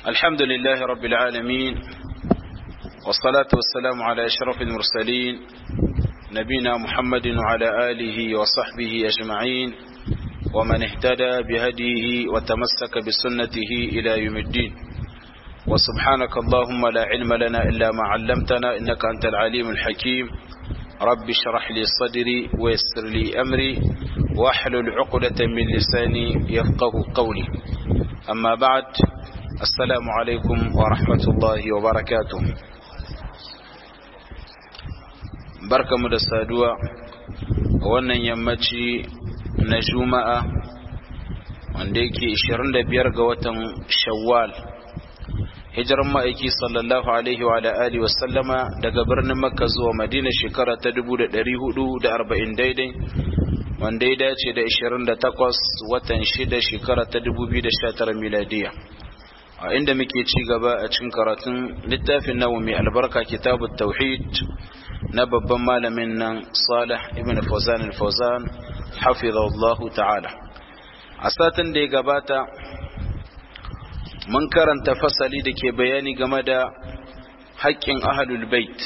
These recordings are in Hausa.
الحمد لله رب العالمين والصلاة والسلام على أشرف المرسلين نبينا محمد وعلى آله وصحبه أجمعين ومن اهتدى بهديه وتمسك بسنته إلى يوم الدين وسبحانك اللهم لا علم لنا إلا ما علمتنا إنك أنت العليم الحكيم رب اشرح لي صدري ويسر لي أمري واحلل عقدة من لساني يفقه قولي أما بعد السلام عليكم ورحمة الله وبركاته بركة مدسادوة wannan yammaci na juma'a wanda yake 25 ga watan shawwal hijiran ma'aiki sallallahu alaihi wa alihi wa sallama daga birnin makka zuwa madina shekara ta 1440 daidai wanda ya dace da 28 watan 6 shekara ta 2019 miladiya a inda muke ci gaba a cikin karatun littafin nawa mai albarka kitabu tauhid na babban malamin nan salih ibn fawzan al-fawzan hafizahullahu ta'ala a satin da ya gabata mun karanta fasali da ke bayani game da haƙƙin ahlul bait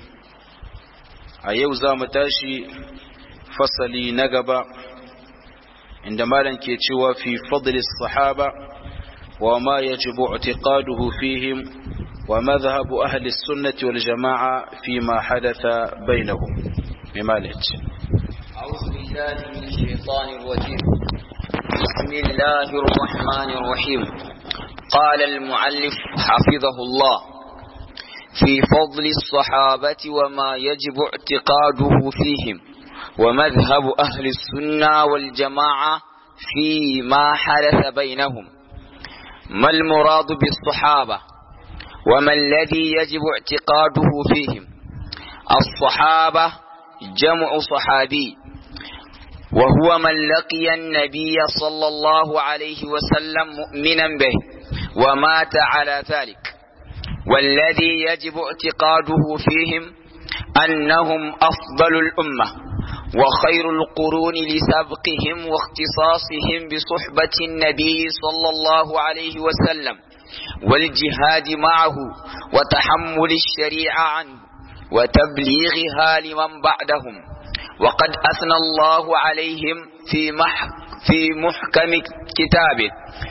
a yau za mu tashi fasali na gaba inda malam ke cewa fi fadli sahaba wa ma yajibu i'tiqaduhu fihim wa madhhab ahli sunnati wal jama'a fi ma hadatha bainahum mimalat أعوذ بالله من الشيطان الرجيم بسم الله الرحمن الرحيم قال المعلف حفظه الله في فضل الصحابة وما يجب اعتقاده فيهم ومذهب أهل السنة والجماعة فيما حدث بينهم ما المراد بالصحابة وما الذي يجب اعتقاده فيهم الصحابة جمع صحابي وهو من لقي النبي صلى الله عليه وسلم مؤمنا به ومات على ذلك والذي يجب اعتقاده فيهم أنهم أفضل الأمة وخير القرون لسبقهم واختصاصهم بصحبة النبي صلى الله عليه وسلم والجهاد معه وتحمل الشريعة عنه وتبليغها لمن بعدهم وقد أثنى الله عليهم في, مح في محكم كتابه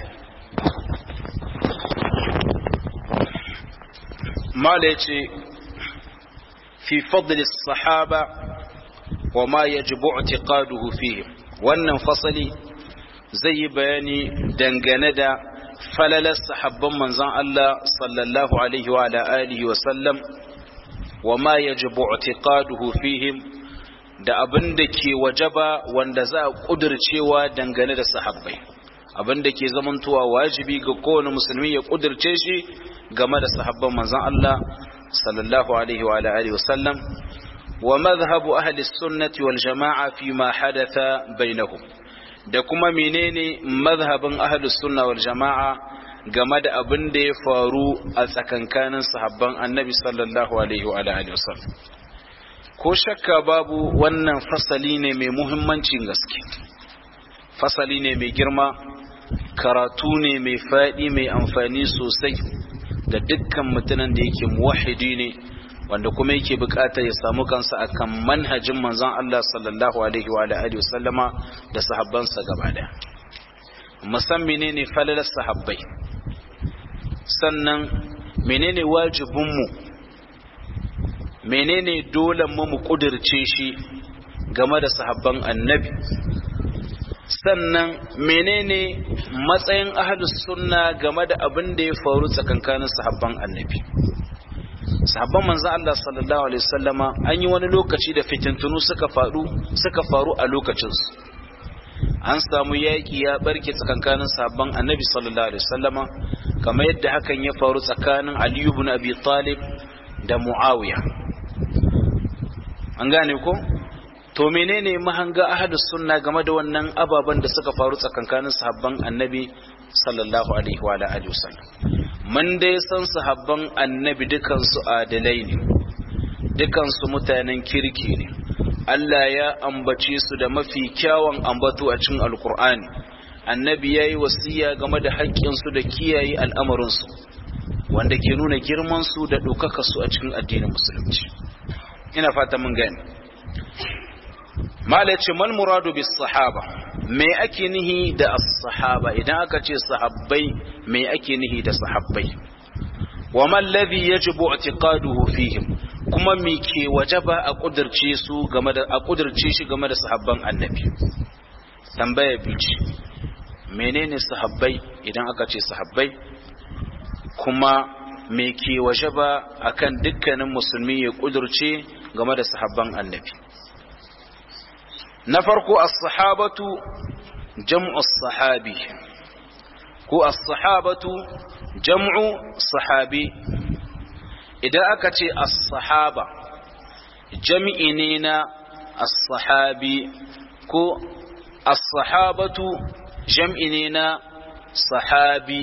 مالتي في فضل الصحابة وما يجب اعتقاده فيهم wannan fasali zai yi bayani dangane da falalar sahabban manzon Allah sallallahu alaihi wa alihi wa sallam wa ma yajibu i'tiqaduhu fihim da abin da ke wajaba wanda za a kudircewa dangane da sahabbai abin da ke zamantowa wajibi ga kowane musulmi ya kudirce shi game da sahabban manzon Allah sallallahu alaihi wa alihi wa sallam wa madhhabu ahli sunnati wal jama'a fi ma hadatha bainahum da kuma menene madhhabin ahli sunna wal jama'a game da abin da ya faru a tsakankanin sahabban annabi sallallahu alaihi wa alihi wa sallam ko shakka babu wannan fasali ne mai muhimmancin gaske fasali ne mai girma karatu ne mai faɗi mai amfani sosai ga dukkan mutumin da yake muwahidi ne wanda kuma yake bukata ya samu kansa akan manhajin manzon Allah sallallahu alaihi wa alihi wasallama da sahabbansa gaba daya musan menene falalar sahabbai sannan menene wajibinmu menene dole mu mu kudirce shi game da sahabban annabi sannan menene matsayin ahlus sunna game da abin da ya faru tsakankanin sahabban annabi sahabban manzo Allah sallallahu alaihi wasallama an yi wani lokaci da fitintunu suka faru suka faru a lokacin su an samu yaki ya barke tsakankanin sahabban annabi sallallahu alaihi wasallama kamar yadda hakan ya faru tsakanin Ali ibn Abi Talib da Muawiya an gane ko to menene mahanga ahlus sunna game da wannan ababen da suka faru tsakankanin sahabban annabi sallallahu alaihi wa alihi wasallam mun dai san sahabban annabi dukan su adalai ne dukan su mutanen kirki ne Allah ya ambace su da mafi kyawun ambato a cikin alkur'ani annabi yayi wasiya game da haƙƙin su da kiyaye al'amarin su wanda ke nuna girman su da ɗaukaka su a cikin addinin musulunci ina fata mun gani mala ce mal muradu bis sahaba me ake nihi da as-sahaba idan aka ce sahabbai me ake nihi da sahabbai wa man ladhi yajibu i'tiqaduhu fihim kuma me ke wajaba a kudirce su game da a kudirce shi game da sahabban annabi tambaya bici menene sahabbai idan aka ce sahabbai kuma me ke wajaba akan dukkanin musulmi ya kudirce game da sahabban annabi na farko as-sahabatu jam'u as-sahabi ko as-sahabatu jam'u sahabi idan aka ce as-sahaba jami'i ne na as-sahabi ko as-sahabatu jam'i ne na sahabi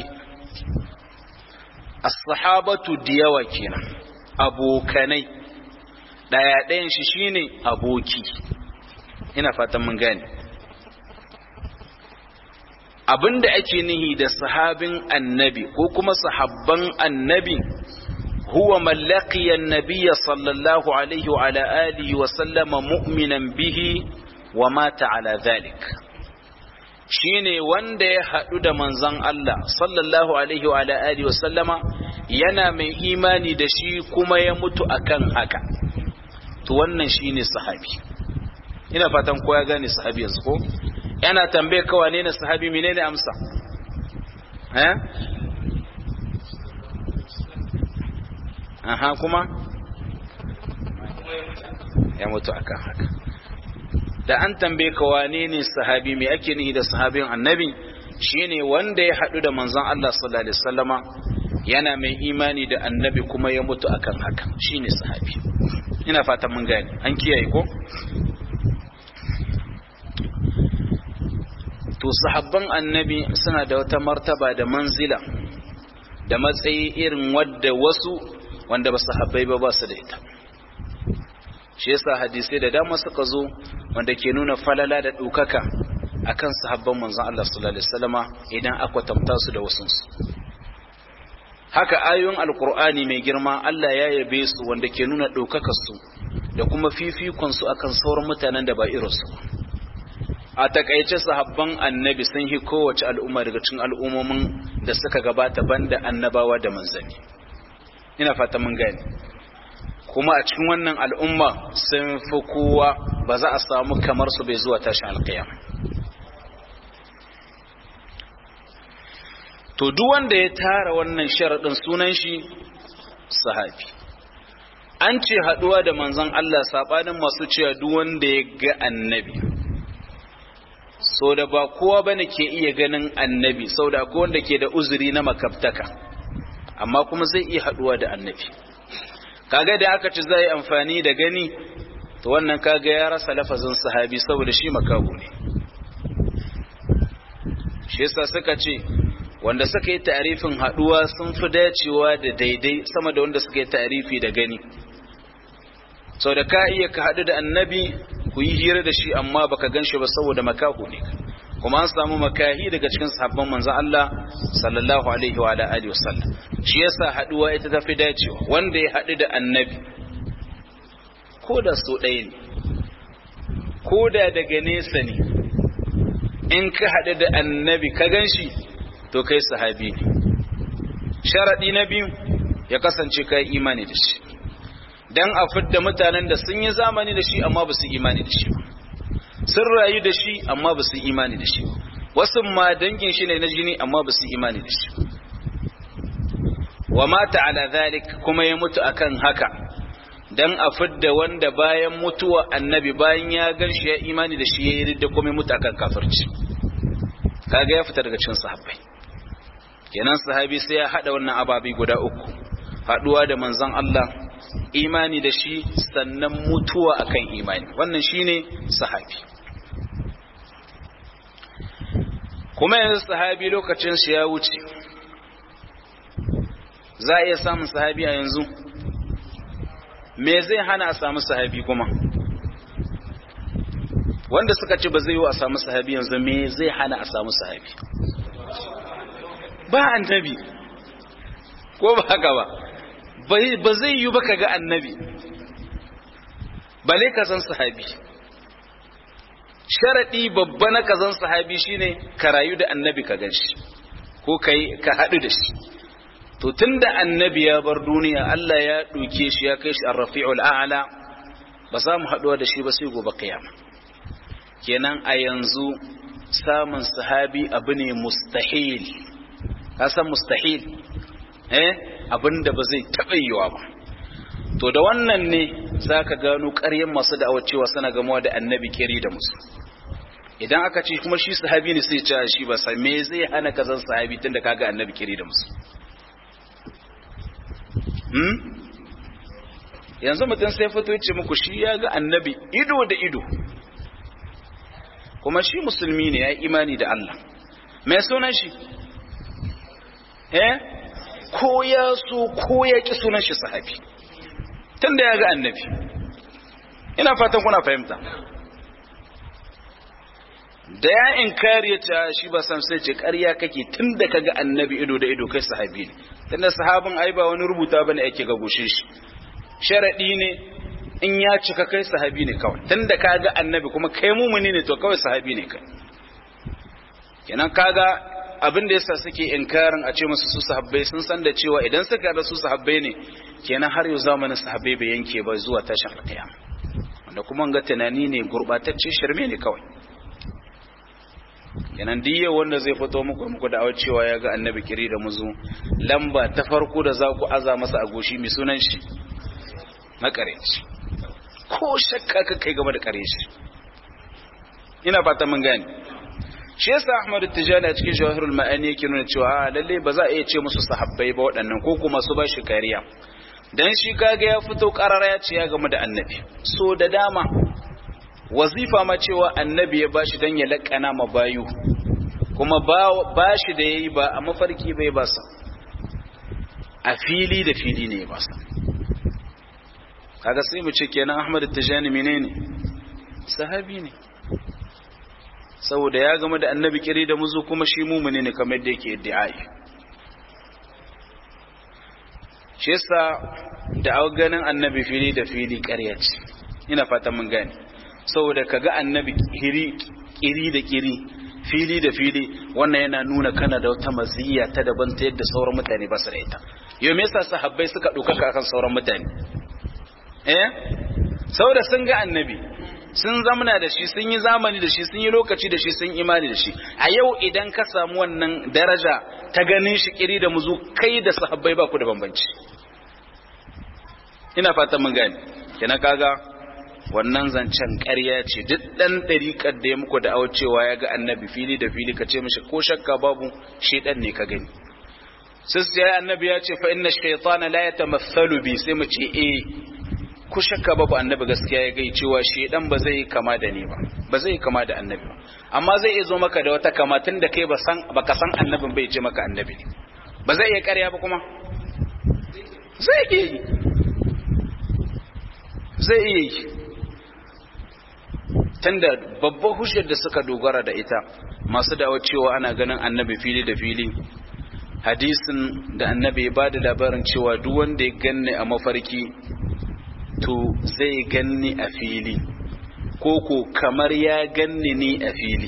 as-sahabatu diyawa kenan abokanai daya ɗayan shi shine aboki ina fatan mun gane abinda ake nihi da sahabin annabi ko kuma sahabban annabi huwa mallaqiya annabiyya sallallahu alaihi wa ala alihi wa sallama mu'minan bihi wa mata ala dhalik shine wanda ya hadu da manzon Allah sallallahu alaihi wa ala alihi wa sallama yana mai imani da shi kuma ya mutu akan haka to wannan shine sahabi ina fatan ko ya gane sahabi yanzu ko yana tambaye kawa ne na sahabi menene amsa eh aha kuma ya mutu akan haka da an tambaye ka wane ne sahabi me ake nihi da sahabin annabi shine wanda ya hadu da manzon Allah sallallahu alaihi wasallama yana mai imani da annabi kuma ya mutu akan haka shine sahabi ina fatan mun gane an kiyaye ko to sahabban annabi suna da wata martaba da manzila da matsayi irin wadda wasu wanda ba sahabbai ba ba su da ita shi yasa hadisai da dama suka zo wanda ke nuna falala da ɗaukaka akan sahabban manzon Allah sallallahu alaihi wasallama idan aka tamta su da wasu haka ayoyin alkur'ani mai girma Allah ya yabe su wanda ke nuna ɗaukakar su da kuma fifikon su akan sauran mutanen da ba irinsu ba a takaice sahabban annabi sun yi kowace al'umma daga cikin al'ummomin da suka gabata banda annabawa da manzanni ina fata mun gane kuma a cikin wannan al'umma sun fi kowa ba za a samu kamar su bai zuwa tashin alƙiyam to duk wanda ya tara wannan sharaɗin sunan shi sahabi an ce haɗuwa da manzon Allah saɓanin masu cewa duk wanda ya ga annabi so da ba kowa bane ke iya ganin annabi sau da akwai wanda ke da uzuri na makabtaka amma kuma zai iya haduwa da annabi kaga da aka ci zai amfani da gani to wannan kaga ya rasa lafazin sahabi saboda shi makabu ne shi yasa suka ce wanda suka yi tarifin haduwa sun fi dacewa da daidai sama da wanda suka yi tarifi da gani sau da ka iya ka haɗu da annabi ku yi hira da shi amma baka gan shi ba saboda makahu ne kuma an samu makahi daga cikin sahabban manzon Allah sallallahu alaihi wa alihi wasallam shi yasa haduwa ita ta fi dacewa wanda ya haɗu da annabi ko da so ɗaya ne ko da daga nesa ne in ka haɗu da annabi ka gan shi to kai sahabi ne sharaɗi na biyu ya kasance kai imani da shi dan a fidda mutanen da sun yi zamani da shi amma ba su imani da shi ba sun rayu da shi amma ba su imani da shi wasu ma dangin shi ne na jini amma ba su imani da shi wa mata ala zalik kuma ya mutu akan haka dan a fidda wanda bayan mutuwa annabi bayan ya gan shi ya imani da shi ya yi ridda kuma ya mutu akan kafirci kaga ya fita daga cikin sahabbai kenan sahabi sai ya hada wannan ababi guda uku haduwa da manzon Allah imani da shi sannan mutuwa akan imani wannan shine sahabi kuma yanzu sahabi lokacin shi ya wuce za a iya samun sahabi a yanzu me zai hana a samu sahabi kuma wanda suka ce ba zai yi a samu sahabi yanzu me zai hana a samu sahabi ba annabi ko ba haka ba ba zai yi ba ka ga annabi bale ka san sahabi sharaɗi babba na ka san sahabi shine ka rayu da annabi ka gan shi ko ka haɗu da shi to tunda annabi ya bar duniya Allah ya ɗauke shi ya kai shi ar-rafi'ul a'la ba za mu haɗuwa da shi ba sai gobe kiyama kenan a yanzu samun sahabi abu ne mustahil ka san mustahil eh abinda ba zai taɓa yiwa ba to da wannan ne zaka gano ƙaryan masu da'awar cewa suna gamawa da annabi kiri da musu idan aka ce kuma shi sahabi ne sai ce shi ba sai me zai hana ka zan sahabi tunda kaga annabi kiri da musu hmm? yanzu mutum sai fito ce muku shi ya ga annabi ido da ido kuma shi musulmi ne ya yi imani da Allah mai sunan shi eh ko ya so ko ya ki sunan shi sahabi tunda ya ga annabi ina fatan kuna fahimta da ya inkari ya ta shi ba san sai ce ƙarya kake tun da ka ga annabi ido da ido kai sahabi ne tunda sahabin ai ba wani rubuta bane ake ga goshe shi sharadi ne in ya cika kai sahabi ne kawai tun da ka ga annabi kuma kai mumuni ne to kawai sahabi ne kai kenan kaga abin da yasa suke inkarin a ce musu su sahabbai sun san da cewa idan suka da su sahabbai ne kenan har yau zamanin sahabbai bai yanke ba zuwa tashin alkiyama wanda kuma ga tunani ne gurbatacce shirme ne kawai kenan diya wanda zai fito muku muku da awar cewa ya ga annabi kiri da muzu lamba ta farko da za ku aza masa a goshi mai sunan shi makareci ko shakka ka kai game da kare shi ina fata mun gane shi yasa Ahmad Tijani a cikin Jawahirul Ma'ani yake nuna cewa lalle ba za a iya ce musu sahabbai ba waɗannan ko kuma su ba shi kariya dan shi kaga ya fito karara ya ce ya game da annabi so da dama wazifa ma cewa annabi ya bashi dan ya lakana ma bayu kuma ba shi da yayi ba a mafarki bai ba sa a fili da fili ne ba sa kaga sai mu ce kenan Ahmad Tijani menene sahabi ne saboda ya gama da annabi kiri da muzu kuma shi mumuni ne kamar yadda yake iddi'ai shi yasa da ganin annabi fili da fili ƙarya ce ina fatan mun gane saboda kaga annabi kiri kiri da kiri fili da fili wannan yana nuna kana da wata maziyya ta daban ta yadda sauran mutane ba su da ita yau me yasa sahabbai suka ɗaukaka akan sauran mutane eh saboda sun ga annabi sun zamana da shi sun yi zamani da shi sun yi lokaci da shi sun imani da shi a yau idan ka samu wannan daraja ta ganin shi kiri da muzu kai da sahabbai ba ku da bambanci ina fatan mun gane kina kaga wannan zancen ƙarya ce duk ɗan ɗariƙar da ya muku da cewa ya ga annabi fili da fili ka ce mishi ko shakka babu shaidan ne ka gani sai sai annabi ya ce fa inna shaytana la yatamathalu bi sai mu ce eh ku shakka babu annabi gaskiya ya gai cewa shaidan ba zai kama da ni ba ba zai kama da annabi ba amma zai iya zo maka da wata kama tun da kai ba san baka san annabin bai ce maka annabi ne ba zai iya ƙarya ba kuma zai iya yi zai iya yi tunda babbar hujjar da suka dogara da ita masu dawo cewa ana ganin annabi fili da fili hadisin da annabi ya ba da labarin cewa duk wanda ya ganni a mafarki to zai ganni a fili ko ko kamar ya ganni ni a fili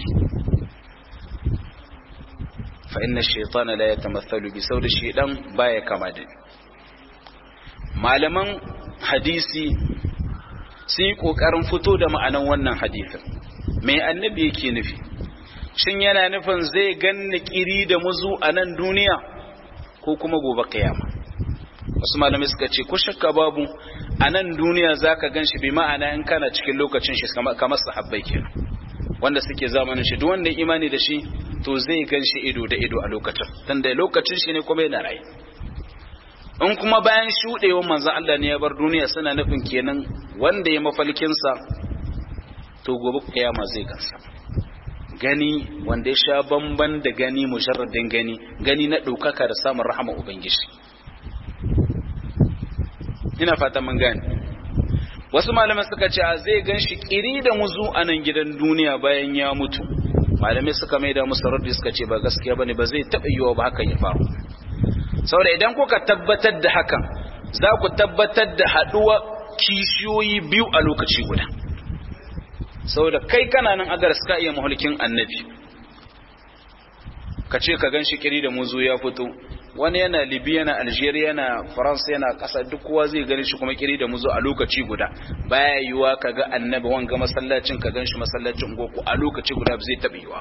fa inna shaytana la yatamathalu bi saboda shaydan baya kama da malaman hadisi sun yi kokarin fito da ma'anan wannan hadisin mai annabi yake nufi shin yana nufin zai ganni kiri da muzu a nan duniya ko kuma gobe kiyama wasu malamai suka ce ko shakka babu a nan duniya za ka gan shi bi ma'ana in kana cikin lokacin shi kamar sahabbai kenan wanda suke zamanin shi duk wanda ya imani da shi to zai gan shi ido da ido a lokacin dan da lokacin shi ne kuma yana rai in kuma bayan shuɗewar manzon Allah ne ya bar duniya suna nufin kenan wanda ya mafalkinsa to gobe kiyama zai gansa gani wanda ya sha bamban da gani mujarradin gani gani na ɗaukaka da samun rahama ubangiji ina fata mun gane wasu malamai suka ce zai gan shi kiri da muzu a nan gidan duniya bayan ya mutu malamai suka maida musu raddi suka ce ba gaskiya bane ba zai taɓa yiwa ba hakan ya faru saboda idan kuka tabbatar da hakan za ku tabbatar da haduwa kishiyoyi biyu a lokaci guda saboda kai kana nan agar suka iya mahulkin annabi ka ce ka gan shi kiri da muzu ya fito wani yana libya yana algeria yana faransa yana kasa duk kowa zai gani shi kuma kiri da muzu a lokaci guda baya yiwa ka ga annabi wanga masallacin ka gan shi masallacin goku a lokaci guda zai taɓa yiwa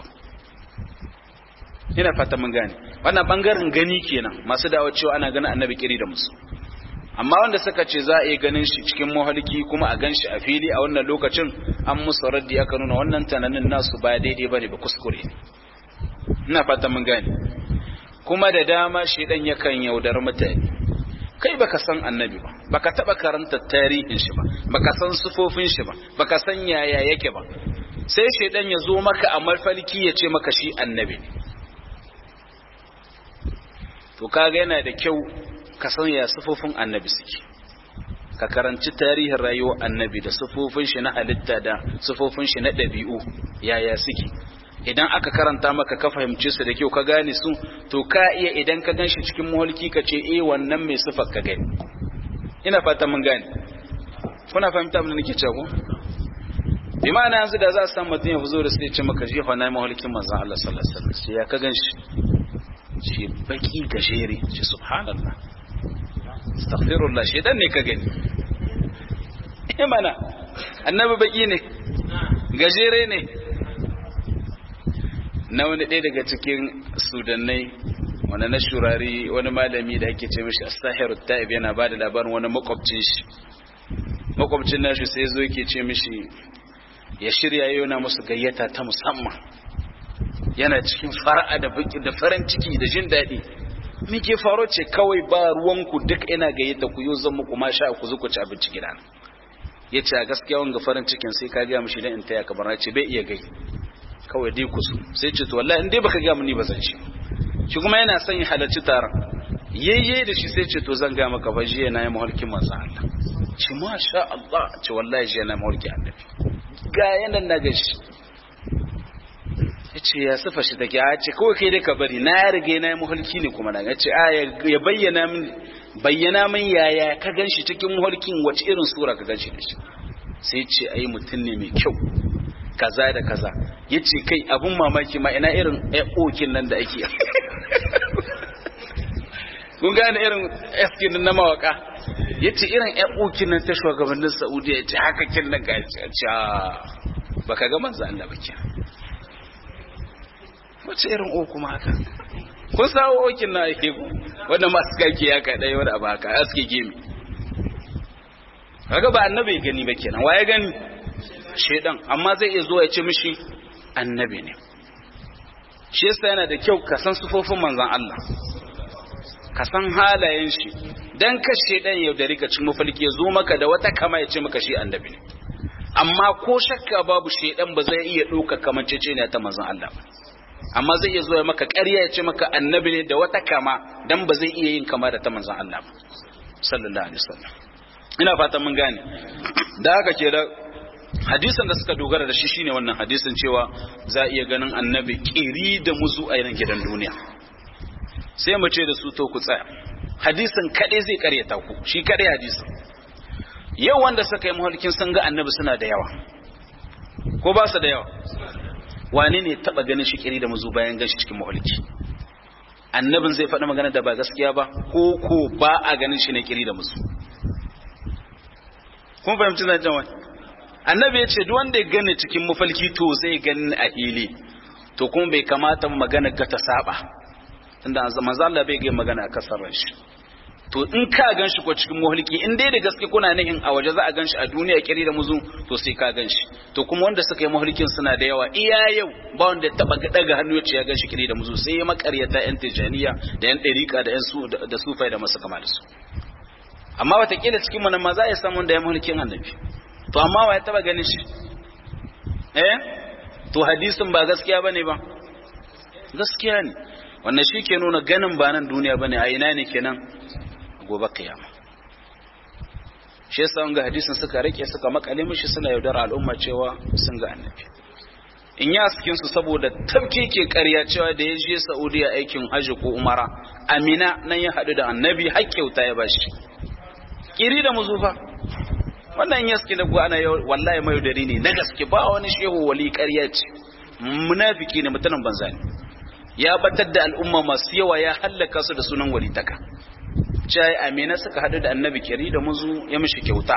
ina fata mun gane wannan bangaren gani kenan masu dawo cewa ana ganin annabi kiri da musu amma wanda suka ce za a iya ganin shi cikin mahalki kuma a gan shi a fili a wannan lokacin an musu raddi aka nuna wannan tunanin nasu ba daidai bane ba kuskure ina fata mun gane kuma da dama shedan yakan yaudar mutane kai baka san annabi ba baka taba karanta tarihin shi ba baka san sufofin shi ba baka san yaya yake ba sai shedan ya zo maka a mafarki ya ce maka shi annabi ne to kaga yana da kyau ka san ya sufofin annabi suke ka karanci tarihin rayuwar annabi da sufofin shi na halitta da sufofin shi na ɗabi'u yaya suke idan aka karanta maka ka fahimce su da kyau ka gane su to ka iya idan ka ganshi cikin muhalki ka ce eh wannan mai sifar ka gani ina fata mun gane kuna fahimta abin da nake cewa bi ma'ana yanzu da za a samu mutum ya zo da sai ce maka jefa na muhalkin manzon Allah sallallahu alaihi wasallam sai ya ka ganshi shi baki gajere shi subhanallah astaghfirullah shi dan ne ka gani eh mana annabi baki ne gajere ne na wani ɗaya daga cikin sudannai wani na shurari wani malami da ake ce mishi astahiru ta'ib yana ba da labarin wani makwabcin shi makwabcin nashi sai zo yake ce mishi ya shirya yau na musu gayyata ta musamman yana cikin fara'a da baki da farin ciki da jin daɗi muke faro ce kawai ba ruwanku duk ina gayyata ku yau zan muku ma sha ku zuku ci abinci gidana ya ce a gaskiya wanga farin cikin sai ka gaya mishi dan in taya ka barna ce bai iya gai kawai dai kusu sai ce to wallahi in dai baka gaya ni ba zan shi shi kuma yana son ya halarci taron yayye da shi sai ce to zan ga maka fa jiya na yi mahulkin manzo Allah ce masha Allah ce wallahi jiya na mahulki annabi ga yanan na gashi yace ya sifa shi take a ce kawai kai dai ka bari na rige na yi mahulki ne kuma na yace a ya bayyana min bayyana min yaya ka ganshi cikin mahulkin wace irin sura ka ganshi da shi sai ce ai mutum ne mai kyau kaza da kaza yace kai abun mamaki ma ina irin okin nan da ake kun gane irin eskin na mawaka yace irin okin nan ta shugabannin Saudiya yace haka kin nan ga ce baka ga manzo Allah ba kin wace irin o kuma haka kun sawo okin na yake ku wanda masu kake ya ka dai wanda ba haka aske gemi kaga ba annabi gani ba kenan waye gani shedan amma zai iya zo ya ce mishi annabi ne shi yasa yana da kyau ka san sufofin manzon Allah ka san halayen shi dan ka shedan ya da rika cin mafalki ya zo maka da wata kama ya ce maka shi annabi ne amma ko shakka babu shedan ba zai iya ɗauka kamancece ne ta manzon Allah ba amma zai iya zo ya maka ƙarya ya ce maka annabi ne da wata kama dan ba zai iya yin kama da ta manzon Allah ba sallallahu alaihi wasallam ina fatan mun gane da haka ke da hadisin da suka dogara da shi shine wannan hadisin cewa za a iya ganin annabi kiri da muzu a yanan gidan duniya sai mu ce da su to ku tsaya hadisin kadai zai karyata ku shi kadai hadisin yau wanda suka yi mahalkin sun ga annabi suna da yawa ko ba su da yawa wane ne taba ganin shi kiri da muzu bayan gashi cikin mahalki annabin zai faɗi magana da ba gaskiya ba ko ko ba a ganin shi ne kiri da muzu kun fahimci na jan wani annabi ya ce duk wanda ya gane cikin mafalki to zai gani a hili to kuma bai kamata magana ga ta saba tunda manzo Allah bai ga magana a kasar shi to in ka gan shi ko cikin mafalki in dai da gaske kuna nihin a waje za a gan shi a duniya kiri da muzu to sai ka gan shi to kuma wanda suka yi mafalkin suna da yawa iya yau ba wanda ya taba daga hannu ya ce ya gan shi kiri da muzu sai ya makaryata yan tijaniya da yan dariqa da yan su da sufai da masu kama da su amma watakila cikin mu nan ma za a samu da ya mulkin annabi to amma wa ya taba ganin shi eh to hadisin ba gaskiya bane ba gaskiya ne wannan shi ke nuna ganin ba nan duniya bane a ina ne kenan gobe kiyama shi yasa ga hadisin suka rike suka makale mishi suna yaudar al'umma cewa sun ga annabi in ya cikin su saboda tabke ke ƙarya cewa da ya je Saudiya aikin hajji ko umara amina nan ya haɗu da annabi har kyauta ya bashi kiri da muzufa wannan ya suke da ana wallahi mai dari ne na gaske ba wani shehu wali ƙarya ce munafiki ne mutanen banza ne ya batar da al'umma masu yawa ya hallaka su da sunan walitaka cai amina suka hadu da annabi kiri da muzu ya mishi kyauta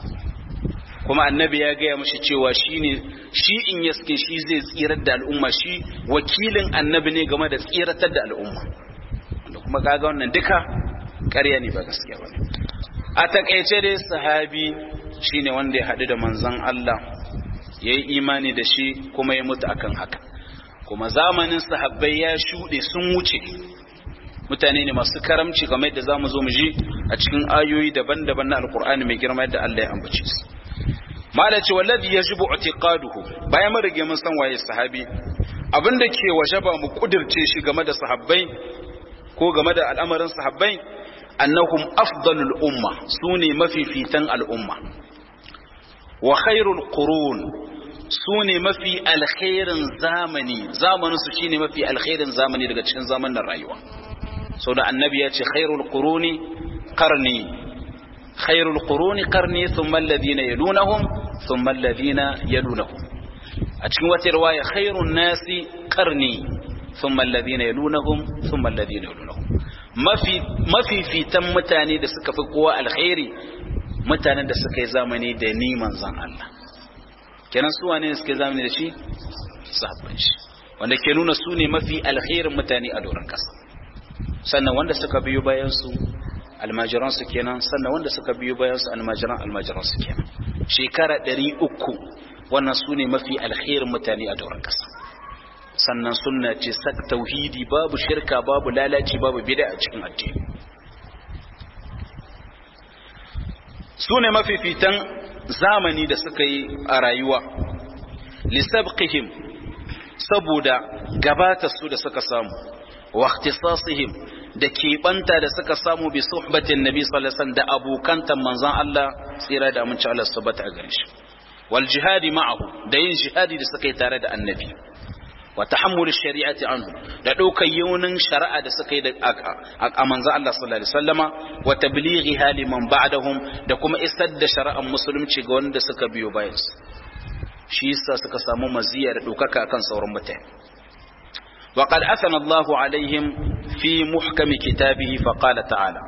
kuma annabi ya gaya mishi cewa shine shi in yaske shi zai tsirar da al'umma shi wakilin annabi ne game da tsiratar da al'umma wanda kuma kaga wannan duka ƙarya ne ba gaskiya ba a takaice dai sahabi shine wanda ya hadu da manzon Allah yayi imani da shi kuma ya mutu akan haka kuma zamanin sahabbai ya shuɗe sun wuce mutane ne masu karamci game da zamu zo mu ji a cikin ayoyi daban-daban na alkur'ani mai girma yadda Allah ya ambace su mala ce wallazi yajibu i'tiqaduhu bayan mun rige mun san waye sahabi abinda ke wajaba mu kudirce shi game da sahabbai ko game da al'amarin sahabbai annahum afdalul umma sune mafifitan al'umma wa khairul qurun su ne mafi alkhairin zamani zamaninsu shi ne mafi alkhairin zamani daga cikin zamanin rayuwa sau da annabi ya ce khairul quruni qarni khairul quruni qarni thumma alladhina yalunahum thumma alladhina yalunahum a cikin wata riwaya khairun nasi qarni thumma alladhina yalunahum thumma alladhina yalunahum mafi mafi fitan mutane da suka fi kowa alkhairi mutanen da suka yi zamani da ni manzon Allah kenan su wane suke zamani da shi sahabban shi wanda ke nuna su ne mafi alkhairin mutane a doron kasa sannan wanda suka biyo bayan su almajiran su kenan sannan wanda suka biyo bayan su almajiran almajiran su kenan shekara 300 wannan su ne mafi alkhairin mutane a doron kasa sannan sunna ce sak tauhidi babu shirka babu lalaci babu bid'a a cikin addini su ne mafifitan zamani da suka yi a rayuwa lisabqihim saboda gabatar su da suka samu wa ikhtisasihim da keɓanta da suka samu bi suhbatin nabi sallallahu alaihi wasallam da abokantan manzon Allah tsira da aminci Allah subhanahu a gare shi wal jihadi ma'ahu da yin jihadi da suka yi tare da annabi wa tahammul shari'ati anhu da daukar yaunin shari'a da suka yi da a manzo Allah sallallahu alaihi wasallama wa tablighiha liman ba'dahum da kuma isar da shari'ar musulunci ga wanda suka biyo bayan su shi yasa suka samu maziya da dokaka kan sauran mutane wa qad asana Allahu alaihim fi muhkami kitabihi fa qala ta'ala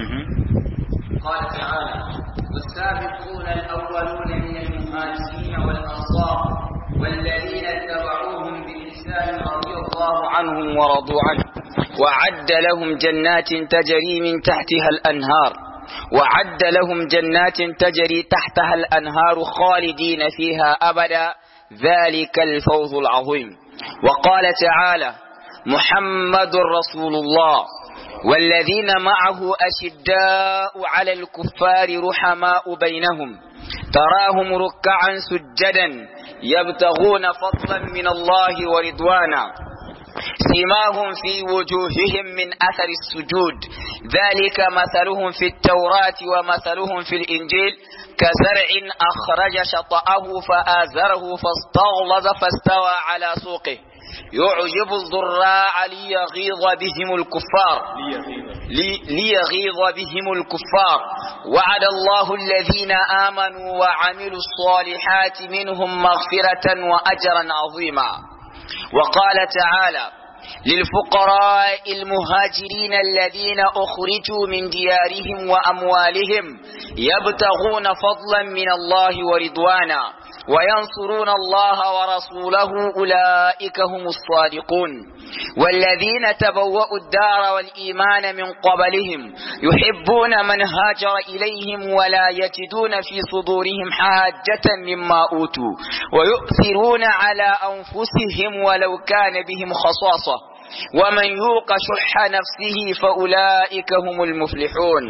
قال تعالى والسابقون الأولون من المهاجرين والأنصار والذين اتبعوهم بإحسان رضي الله عنهم ورضوا عنه وعد لهم جنات تجري من تحتها الأنهار وعد لهم جنات تجري تحتها الأنهار خالدين فيها أبدا ذلك الفوز العظيم وقال تعالى محمد رسول الله والذين معه أشداء على الكفار رحماء بينهم تراهم ركعا سجدا يبتغون فضلا من الله ورضوانا سيماهم في وجوههم من أثر السجود ذلك مثلهم في التوراة ومثلهم في الإنجيل كزرع أخرج شطأه فآزره فاستغلظ فاستوى على سوقه يعجب الضراع ليغيظ بهم الكفار لي ليغيظ بهم الكفار وعد الله الذين آمنوا وعملوا الصالحات منهم مغفرة وأجرا عظيما وقال تعالى للفقراء المهاجرين الذين أخرجوا من ديارهم وأموالهم يبتغون فضلا من الله ورضوانا وينصرون الله ورسوله أولئك هم الصادقون والذين تبوأوا الدار والإيمان من قبلهم يحبون من هاجر إليهم ولا يجدون في صدورهم حاجة مما أوتوا ويؤثرون على أنفسهم ولو كان بهم خصاصة ومن يوق شح نفسه فأولئك هم المفلحون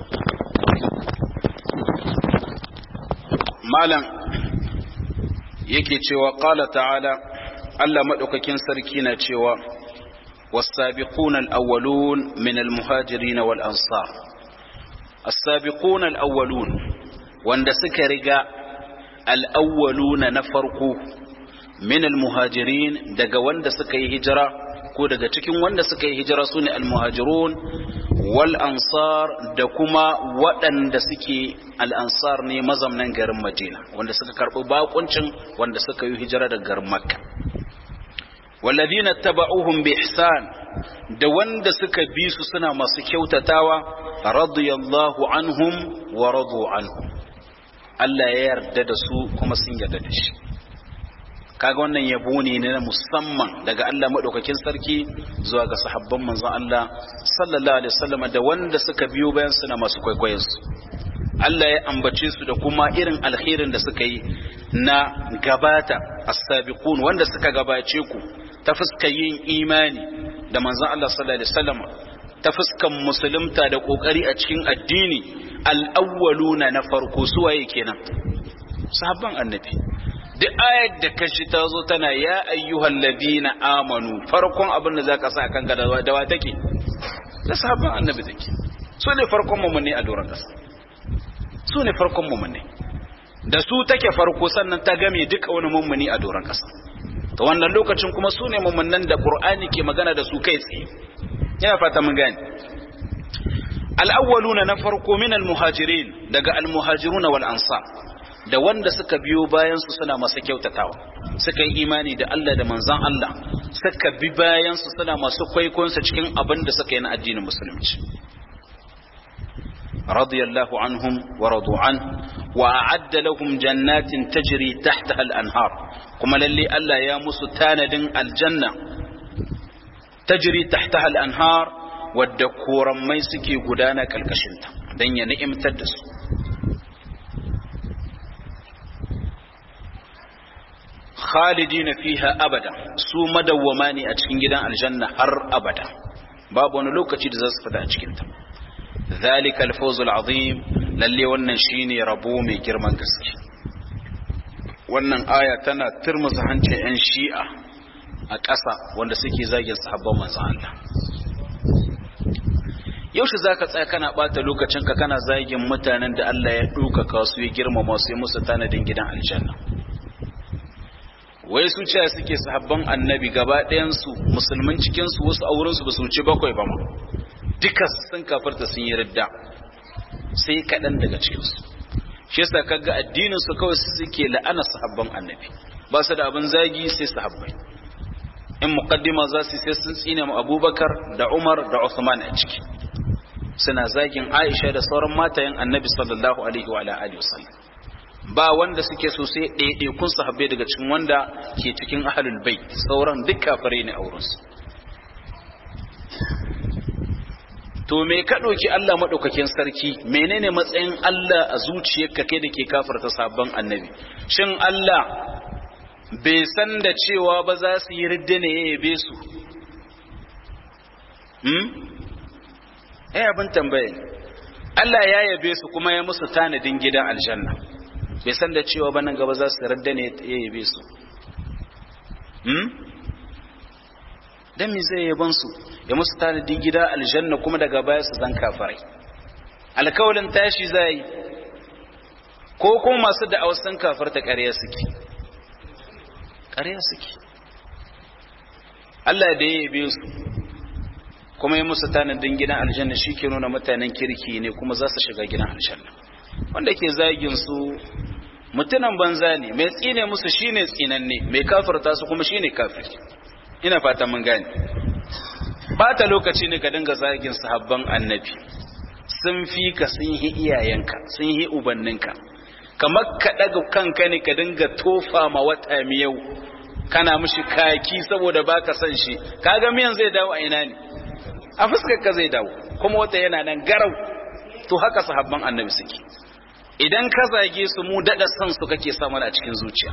malam yake cewa qala ta'ala Allah madaukakin sarki na cewa was-sabiquna al-awwalun min al-muhajirin wal ansar as-sabiquna al-awwalun wanda suka riga al-awwaluna na farko min almuhajirin daga wanda suka yi hijira ko daga cikin wanda suka yi hijira sune almuhajirun wal ansar da kuma waɗanda suke al ansar ne mazamnan garin Madina wanda suka karɓi bakuncin wanda suka yi hijira daga garin Makka والذين اتبعوهم بإحسان da wanda suka bi su suna masu kyautatawa radiyallahu anhum wa radu anhum Allah ya yarda da su kuma sun yarda da shi kaga wannan yabo ne na musamman daga Allah madaukakin sarki zuwa ga sahabban manzon Allah sallallahu alaihi wasallam da wanda suka biyo bayan su na masu kwaikwayon su Allah ya ambace su da kuma irin alkhairin da suka yi na gabata as-sabiqun wanda suka gabace ku ta fuskar yin imani da manzon Allah sallallahu alaihi wasallam ta fuskan musulunta da kokari a cikin addini al-awwaluna na farko su waye kenan sahabban annabi duk ayat da kashi ta zo tana ya ayyuhal ladina amanu farkon abin da zaka sa kan gada da wa take da sahabban annabi take su ne farkon mu ne a doron kasa su ne farkon mu ne da su take farko sannan ta game duka wani mummuni a doron kasa to wannan lokacin kuma su ne mummunan da qur'ani ke magana da su kai tsaye ina fata mun gane al-awwaluna na farko min al-muhajirin daga al-muhajiruna wal ansar da wanda suka biyo bayan su suna masa kyautatawa suka yi imani da Allah da manzon Allah suka bi bayan su suna masu kwaikon su cikin abin da suka yi na addinin musulunci radiyallahu anhum wa radu an wa a'adda lahum jannatin tajri tahtaha al-anhar kuma lalle Allah ya musu tanadin aljanna tajri tahtaha al-anhar wadda korammai suke gudana kalkashinta dan ya ni'imtar da su khalidina fiha abada su madawwama ne a cikin gidan aljanna har abada babu wani lokaci da za su fita a cikin ta zalika al-fawz al-azim lalle wannan shine rabo mai girman gaske wannan aya tana turmusa hancin yan shi'a a ƙasa wanda suke zagin sahabban manzon Allah yaushe zaka tsaya kana bata lokacin ka kana zagin mutanen da Allah ya ɗaukaka su ya girmama su ya musu tanadin gidan aljanna wai su ce suke sahabban annabi gaba ɗayansu musulmin cikinsu wasu aurensu ba su wuce bakwai ba ma duka sun kafarta sun yi ridda sai kaɗan daga cikinsu shi yasa kaga addinin su kawai suke la'ana sahabban annabi ba su da abin zagi sai sahabbai in muqaddima za su sai sun tsine mu abubakar da umar da usman a ciki suna zagin aisha da sauran matayen annabi sallallahu alaihi wa alihi wasallam ba wanda suke so sai ɗaiɗaikun sahabbai daga cikin wanda ke cikin ahalul bai sauran duk kafare ne aurensu to me ka ɗauki Allah maɗaukakin sarki menene matsayin Allah a zuciyarka kai da ke kafarta sabon annabi shin Allah bai san da cewa ba za su yi ridda ne ya yabe su hmm? eh abin tambaye Allah ya yabe su kuma ya musu tanadin gidan aljanna bai san da cewa ba nan gaba za su radda ne ya yabe su hmm? dan me zai yaban su ya musu tanadin gida aljanna kuma daga baya su zan kafarai alkawalin tashi zai ko kuma masu da sun kafarta ƙarya suke ƙarya suke Allah da ya yabe su kuma ya musu tanadin gidan aljanna shi ke nuna mutanen kirki ne kuma za su shiga gidan aljanna wanda ke zagin su mutunan banza ne mai tsine musu shine tsinanne mai kafirta su kuma shine kafir ina fata mun gane bata lokaci ne ka dinga zagin sahabban annabi sun fi ka sun yi iyayenka sun yi ubanninka kamar ka daga kanka ne ka dinga tofa ma wata miyau kana mishi kaki saboda baka san shi kaga miyan zai dawo a ina ne a fuskar ka zai dawo kuma wata yana nan garau to haka sahabban annabi suke idan ka zage su mu daɗa san su kake samu a cikin zuciya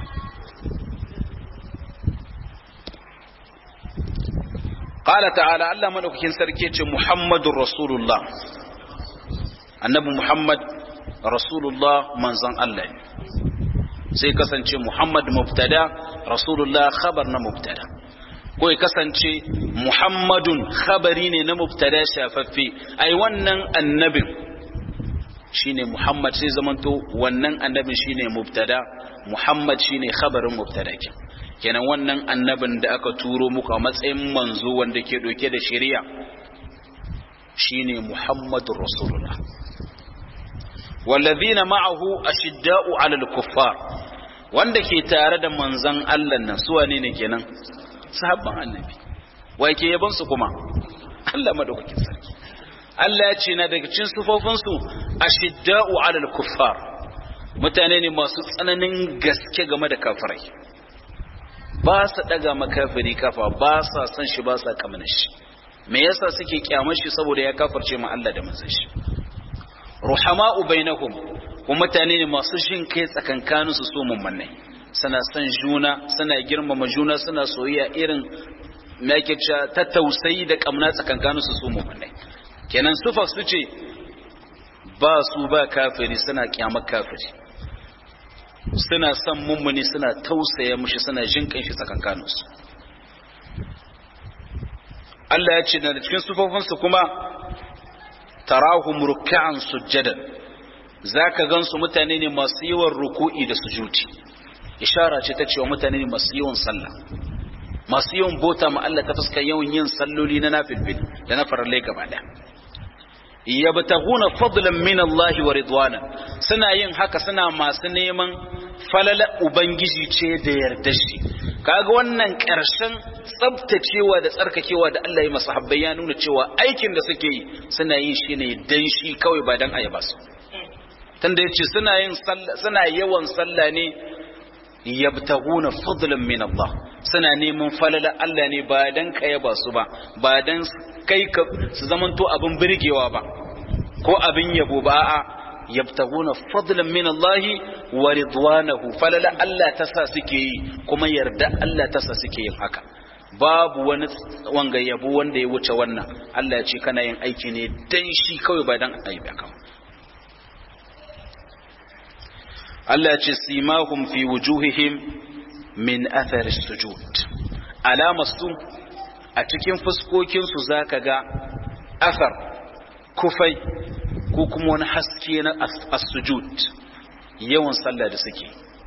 qala ta'ala Allah madaukakin sarki ce Muhammadur Rasulullah annabi Muhammad Rasulullah manzon Allah ne sai kasance Muhammad mubtada Rasulullah khabar na mubtada ko ya kasance Muhammadun khabari ne na mubtada shafaffe ai wannan annabin shine Muhammad sai zamanto wannan annabin shine mubtada Muhammad shine khabarin mubtada ke kenan wannan annabin da aka turo muku a matsayin manzo wanda ke ɗauke da shari'a shine Muhammadur Rasulullah wallazina ma'ahu ashidda'u 'alal kuffar wanda ke tare da manzon Allah nan su wane ne kenan sahabban annabi wai ke yaban su kuma Allah madaukakin sarki Allah ya ce na daga cikin sufofin su ashidda'u 'alal kuffar mutane ne masu tsananin gaske game da kafirai ba su daga makafiri kafa ba sa san shi ba sa kamana shi me yasa suke kyamar shi saboda ya kafirce ma Allah da manzon shi ruhama'u bainahum kuma mutane ne masu jin kai tsakankanin su so mummunai suna son juna suna girmama juna suna soyayya irin me yake cewa ta tausayi da kamna tsakankanin su so mummunai kenan sufa su ce ba su ba kafiri suna kyamar kafiri suna son mummuni suna tausaya mushi suna jin kanshi tsakankanin su Allah ya ce da cikin sufofinsu kuma tarahum ruk'an sujjadan zaka gansu mutane ne masu yawan ruku'i da sujudi ishara ce ta cewa mutane ne masu yawan sallah masu yawan bota ma Allah ta fuskar yawan yin salloli na nafilfil da na farallai gaba daya yabtaguna fadlan min Allah wa ridwana suna yin haka suna masu neman falala ubangiji ce da yarda shi kaga wannan ƙarshen tsabtacewa da tsarkakewa da Allah ya masa habbai ya nuna cewa aikin da suke yi suna yin shi ne dan shi kawai ba dan ayaba su tunda yace suna yin suna yawan sallah ne yabtaguna fadlan min Allah suna neman falala Allah ne ba dan kayaba su ba ba dan kai ka su zamanto abin birgewa ba ko abin yabo ba a'a yabtaguna fadlan min Allah wa ridwanahu falala Allah ta sa suke yi kuma yarda Allah ta sa suke yin haka babu wani wanga yabo wanda ya wuce wannan Allah ya ce kana yin aiki ne dan shi kawai ba dan aibi ka Allah ya ce simahum fi wujuhihim min athar sujud alamastu a cikin fuskokin su zaka ga athar kufai ko kuma wani haske na as-sujud yawan sallah da suke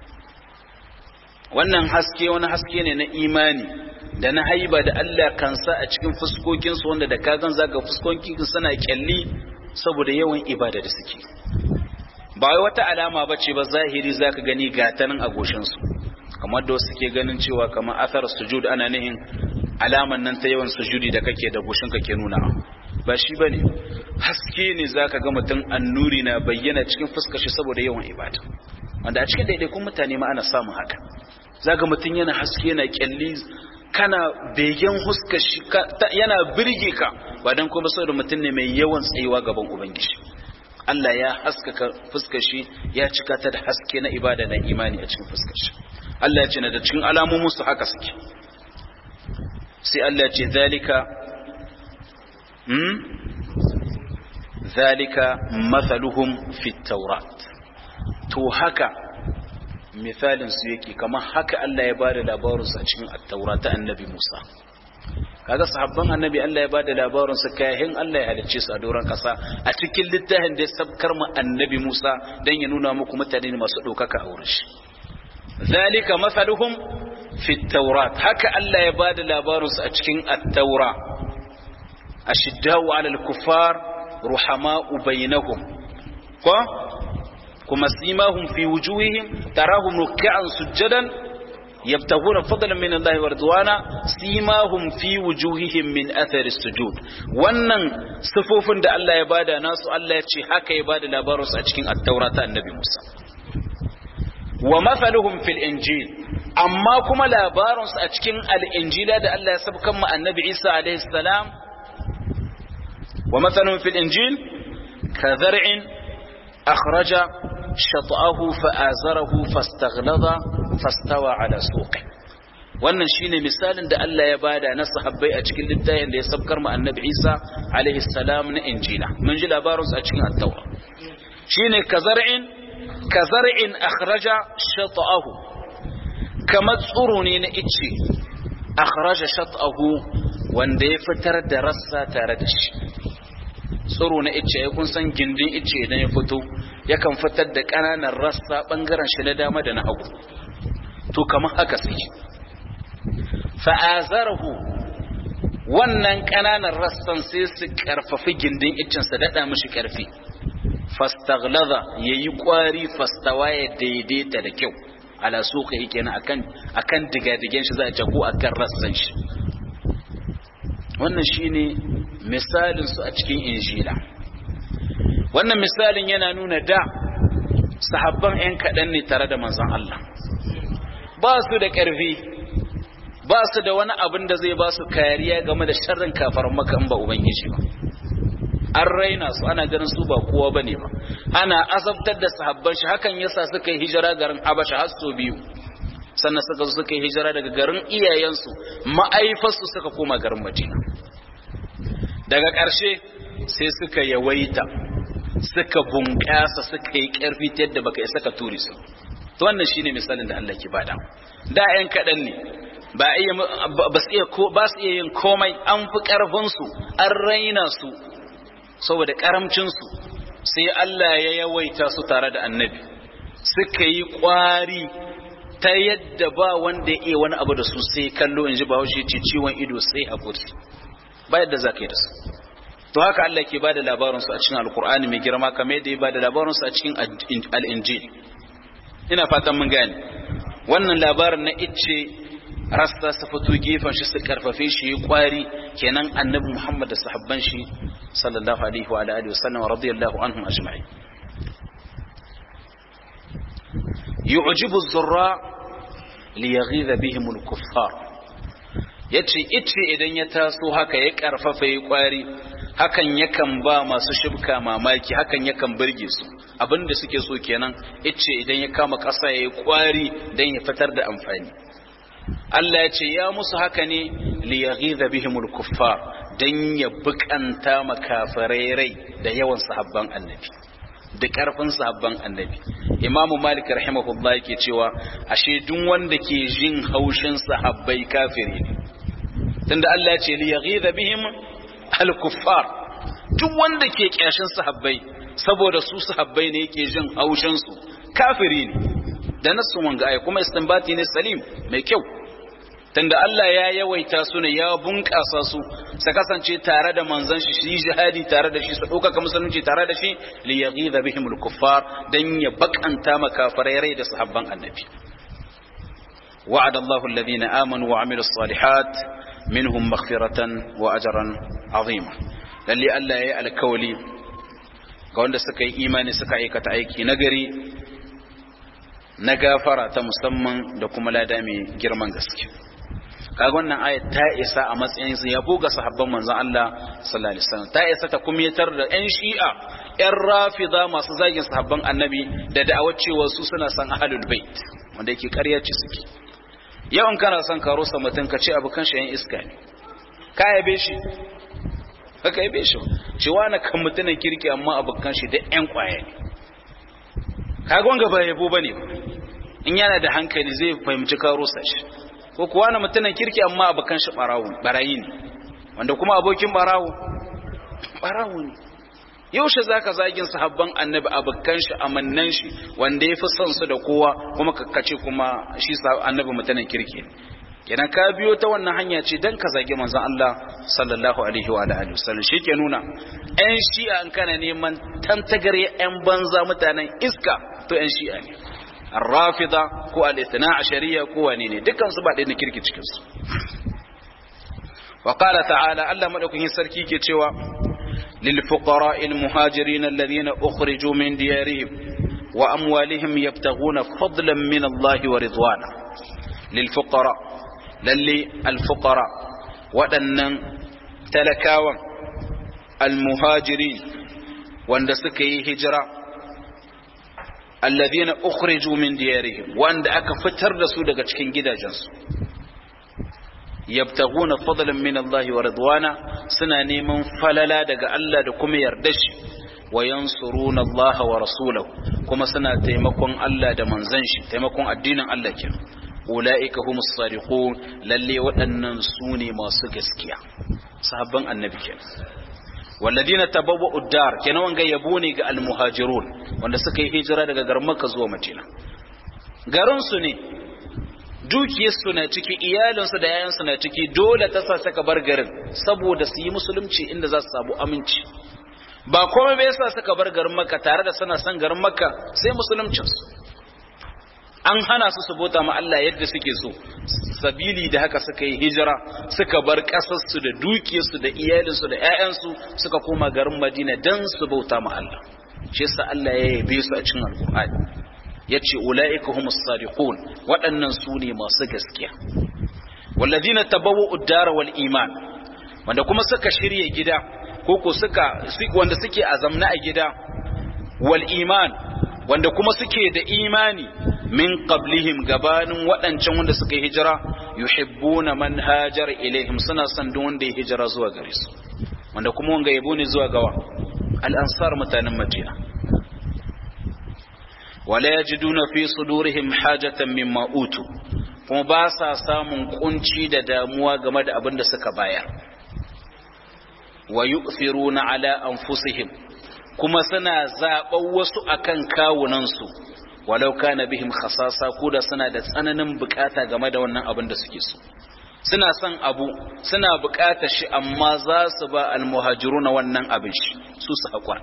wannan haske wani haske ne na imani da na haiba da Allah kansa a cikin fuskokinsu wanda da kagan zaga fuskokin suna kyalli saboda yawan ibada da suke ba wai wata alama bace ba zahiri zaka gani gatanin a goshinsu kamar da wasu ke ganin cewa kamar athar sujud ana nihin alaman nan ta yawan sujudi da kake da goshinka ke nuna ba shi bane haske ne zaka ga mutum annuri na bayyana cikin fuskar shi saboda yawan ibada wanda a cikin daidaikun mutane ma ana samun haka zaga mutum yana haske yana kyalli kana begen huskar shi yana birge ka ba dan kuma saboda mutum ne mai yawan tsayuwa gaban ubangiji Allah ya haskaka fuskar shi ya cika ta da haske na ibada na imani a cikin fuskar shi Allah ya ce na da cikin alamomin su haka suke sai Allah ya ce zalika hmm zalika mathaluhum fit tawrat to haka misalin su yake kamar haka Allah ya bada labarin sa cikin at-taura ta annabi Musa kaga sahabban annabi Allah ya bada labarin sa kayan Allah ya halicce su a doron kasa a cikin littafin da ya sabkar mu annabi Musa dan ya nuna muku mutane ne masu dokaka a wurin shi zalika masaluhum fi at-taurat haka Allah ya bada labarin su a cikin at-taura ashiddau 'ala al-kuffar ruhama'u bainahum ko kuma simahum fi wujuhihim tarahum ruk'an sujadan yabtaguna fadlan min Allah wa ridwana simahum fi wujuhihim min athari sujud wannan sifofin da Allah ya bada nasu Allah ya ce haka ya bada labarin su a cikin at-taura ta annabi Musa wa mathaluhum fil injil amma kuma labarin su a cikin al-injila da Allah ya sabkan mu annabi Isa alaihi salam wa mathaluhum fil injil ka zar'in akhraja شطأه فآزره فاستغلظ فاستوى على سوقه wannan shine misalin da Allah ya bada na sahabbai a cikin littafin da ya sabkar mu annabi Isa alaihi salam na injila mun ji labarin a cikin at-taura shine kazar'in kazar'in akhraja shat'ahu kama tsuro ne na ice akhraja shat'ahu wanda ya fitar da rassa tare da shi tsiro na ice ya kun san gindin ice idan ya fito yakan fitar da ƙananan rassa ɓangaren shi na dama da na hagu to kamar haka suke fa'azarahu wannan ƙananan rassan sai su ƙarfafi gindin iccinsa daɗa mishi ƙarfi fastaglaza ya yi ƙwari fastawa ya daidaita da kyau ala suka yi kenan akan akan digadigen shi za a jago akan rassan shi wannan shine misalin su a cikin injila wannan misalin yana nuna da sahabban 'yan kaɗan ne tare da manzon Allah ba su da ƙarfi ba su da wani abin da zai ba su kariya game da sharrin kafar maka ba ubangiji ba an raina su ana ganin su ba kowa bane ba ana azabtar da sahabban shi hakan yasa suka yi hijira garin Habasha har sau biyu sannan suka zo suka yi hijira daga garin iyayensu ma'aifarsu suka koma garin Madina daga ƙarshe sai suka yawaita suka bunƙasa suka yi ƙarfi ta yadda baka isa ka ture su to wannan shine misalin da Allah ke bada da ƴan kaɗan ne ba iya ba su iya ba su iya yin komai an fi ƙarfin su an raina su saboda karamcin su sai Allah ya yawaita su tare da annabi suka yi ƙwari ta yadda ba wanda ya iya wani abu da su sai kallo in ji bahaushe ce ciwon ido sai haƙuri ba yadda za ka yi da su to haka Allah ke ba da labarinsu a cikin alkur'ani mai girma kamar yadda ya ba da labarinsu a cikin al'injil ina fatan mun gane wannan labarin na icce rasta su fito gefen shi su karfafe shi yi kwari kenan annabi muhammad da sahabban shi sallallahu alaihi wa alihi wa sallam radiyallahu anhum ajma'in yu'jibu az-zurra liyaghidha bihim al-kuffar yace ice idan ya taso haka ya karfafa yi kwari hakan yakan ba masu shibka mamaki hakan yakan burge su abinda suke so kenan ice idan ya kama ƙasa ya yi kwari don ya fitar da amfani Allah ya ce ya musu haka ne liyaghidha bihimul kuffar dan ya bukanta makafirai rai da yawan sahabban annabi da karfin sahabban annabi Imam Malik rahimahullah yake cewa ashe duk wanda ke jin haushin sahabbai kafiri ne tunda Allah ya ce liyaghidha bihim al-kuffar duk wanda ke kyashin sahabbai saboda su sahabbai ne yake jin haushin su kafiri ne da nasu wanga ai kuma istinbati ne salim mai kyau tunda Allah ya yawaita su ne ya bunƙasa su su kasance tare da manzon shi shi jihadi tare da shi su ɗaukaka musulunci tare da shi li yaghidha bihim al-kuffar dan ya bakanta makafarai rai da sahabban annabi وعد الله الذين آمنوا وعملوا الصالحات منهم مغفرة وأجرا عظيما للي ألا يأل كولي قول سكي إيماني سكي كتعيكي نقري نغافرة مسمى لكم لا دامي جرمان gaske kaga wannan aya ta isa a matsayin su yabo ga sahabban manzon Allah sallallahu alaihi wasallam ta isa ta kumyatar da ƴan shi'a ƴan rafida masu zagin sahabban annabi da da'awar cewa su suna san ahlul bait wanda yake ƙarya ce suke yau in kana son ka rusa mutum ka ce abu kan shi yan iska ne ka yabe shi ka yabe shi cewa na kan mutumin kirki amma abu kan shi da yan kwaye ne ka gonga ba yabo bane in yana da hankali zai fahimci ka rusa shi ko kuwa na mutumin kirki amma abu kan shi barawo barayi ne wanda kuma abokin barawo barawo ne yaushe za ka zagin sahabban annabi abokan shi amannan shi wanda ya fi son su da kowa kuma kakkace kuma shi annabi mutanen kirki kenan ka biyo ta wannan hanya ce dan ka zagi manzon Allah sallallahu alaihi wa alihi wasallam shi ke nuna ƴan shi'a an kana neman tantagare ƴan banza mutanen iska to ƴan shi'a ne ar-rafida ko al-ithna ashariya ko wani ne dukkan su ba ɗaya na kirki cikin su wa qala ta'ala Allah madaukakin sarki ke cewa للفقراء المهاجرين الذين أخرجوا من ديارهم وأموالهم يبتغون فضلا من الله ورضوانا للفقراء للي الفقراء waɗannan talakawan almuhajiri wanda suka yi hijira alladhina ukhriju min diyarihim wanda aka fitar da su daga cikin gidajensu yabtaguna fadlan min Allah wa ridwana suna neman falala daga Allah da kuma yarda shi wa yansuruna Allah wa rasulahu kuma suna taimakon Allah da manzon shi taimakon addinin Allah kenan ulaika humus sadiqun lalle waɗannan su ne masu gaskiya sahabban annabi kenan walladina tabawwa'u dar kenan wanga yabo ne ga almuhajirun wanda suka yi hijira daga garin Makka zuwa Madina garin su ne dukiyarsu na ciki iyalinsu da yayansu na ciki dole ta sa suka bar garin saboda su yi musulunci inda za su samu aminci ba komai bai sa suka bar garin makka tare da suna son garin makka sai musuluncinsu an hana su su bauta ma Allah yadda suke so sabili da haka suka yi hijira suka bar ƙasarsu da dukiyarsu da iyalinsu da 'ya'yansu suka koma garin Madina dan su bauta ma Allah shi yasa Allah ya yabe su a cikin Alƙur'ani yace ulaika humus sadiqun waɗannan su ne masu gaskiya walladina tabawwa'u ad-dara wal iman wanda kuma suka shirye gida koko suka wanda suke azamna a gida wal iman wanda kuma suke da imani min qablihim gabanin waɗancan wanda suka yi hijira yuhibbuna man hajar ilaihim suna son duk wanda ya hijira zuwa gare su wanda kuma wanga yabo ne zuwa gawa al-ansar mutanen madina wala yajiduna fi sudurihim hajatan mimma utu kuma ba sa samun kunci da damuwa game da abin da suka bayar wa yu'thiruna ala anfusihim kuma suna zaɓar wasu akan kawunansu walau kana bihim khasasa ko da suna da tsananin bukata game da wannan abin da suke so suna son abu suna bukata shi amma za su ba almuhajiruna wannan abin shi su su haƙura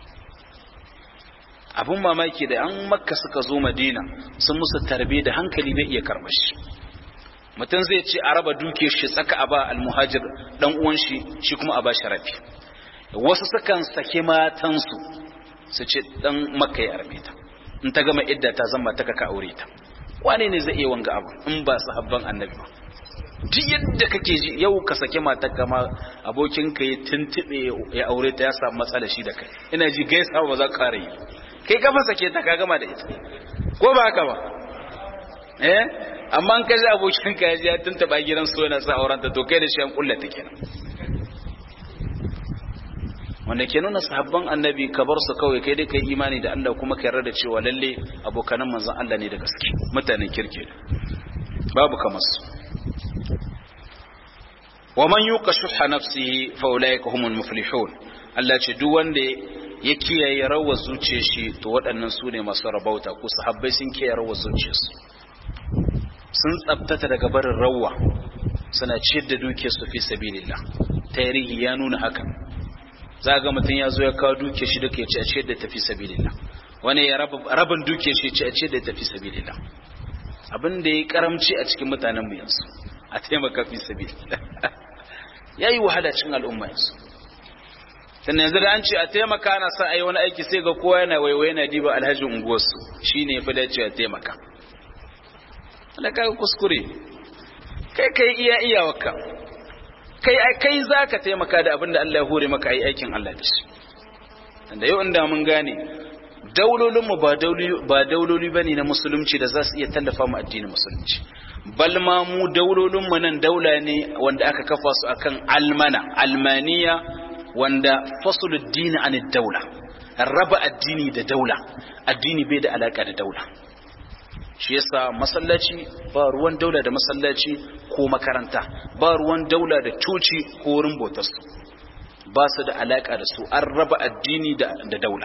abin mamaki da an makka suka zo madina sun musu tarbe da hankali bai iya karɓar shi mutum zai ce a raba duke shi tsaka a ba almuhajir dan uwan shi shi kuma a ba shi rafi wasu sukan sake matansu su ce dan makka ya arme ta in ta gama idda ta zama ta kaka aure ta wane ne zai iya wanga abu in ba sahabban annabi ba duk yadda kake ji yau ka sake matar kama abokin ka ya tuntube ya aure ta ya samu matsala shi da kai ina ji gaisa ba za ka kare yi kai ka fa sake ta ka gama da ita ko ba haka ba eh amma an kaji abokin ka ya tuntuba gidan so yana sa auren ta to kai da shi an kullata kenan wanda ke nuna sahabban annabi ka bar su kawai kai dai kai imani da Allah kuma ka yarda da cewa lalle abokanan manzon Allah ne da gaske mutanen kirki babu kamar su wa man yuqa shuhha nafsihi fa ulaika humul muflihun Allah ce duk wanda ya kiyaye rawar zuciyar shi to waɗannan su ne masu rabauta ko sahabbai sun kiyaye rawar zuciyarsu sun tsabtata daga barin rawa suna ciyar da dukiyarsu fi sabilillah tarihi ya nuna haka za ga mutum ya zo ya kawo duke shi duka ya ce a ce da tafi sabilillah wani ya rabin duke shi ce a ce da tafi sabilillah abin da ya karamci a cikin mutanen mu yanzu a taimaka fi sabilillah ya yi wahala cikin al'umma yanzu sannan yanzu da an ce a taimaka ana sa a yi wani aiki sai ga kowa yana waiwai yana diba alhaji unguwarsu shi ne ya fi dace a taimaka wanda kaga kuskure kai kai iya iyawarka kai kai zaka taimaka da abin da Allah ya hore maka yi aikin Allah da shi da yau inda mun gane daulolin mu ba dauloli ba dauloli bane na musulunci da za su iya tallafa mu addinin musulunci bal ma mu daulolin mu nan daula ne wanda aka kafa su akan almana almaniya wanda fasulud din an daula raba addini da daula addini bai da alaka da daula shi yasa masallaci ba ruwan daula da masallaci ko makaranta ba ruwan daula da coci ko wurin bautarsu ba su da alaka da su an raba addini da, da daula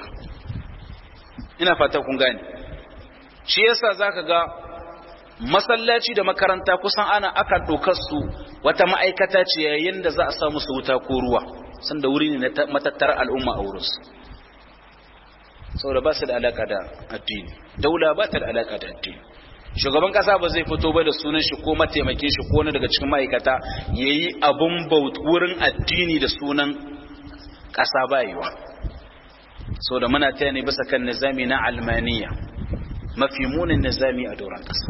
ina fata kun gane shi yasa zaka ga masallaci da makaranta kusan ana aka ɗaukar su wata ma'aikata ce yayin da za a sa musu wuta ko ruwa sanda wuri ne na matattar al'umma a wurinsu saboda ba su da alaka da addini daula ba ta da alaka da addini shugaban kasa ba zai fito ba da sunan shi ko mataimakin shi ko wani daga cikin ma'aikata yayi abun baut wurin addini da sunan kasa ba yiwa saboda muna taya ne bisa kan nizami na almaniya mafi munin nizami a doron kasa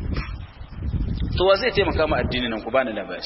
to wa zai taimaka ma addini nan ku bani labari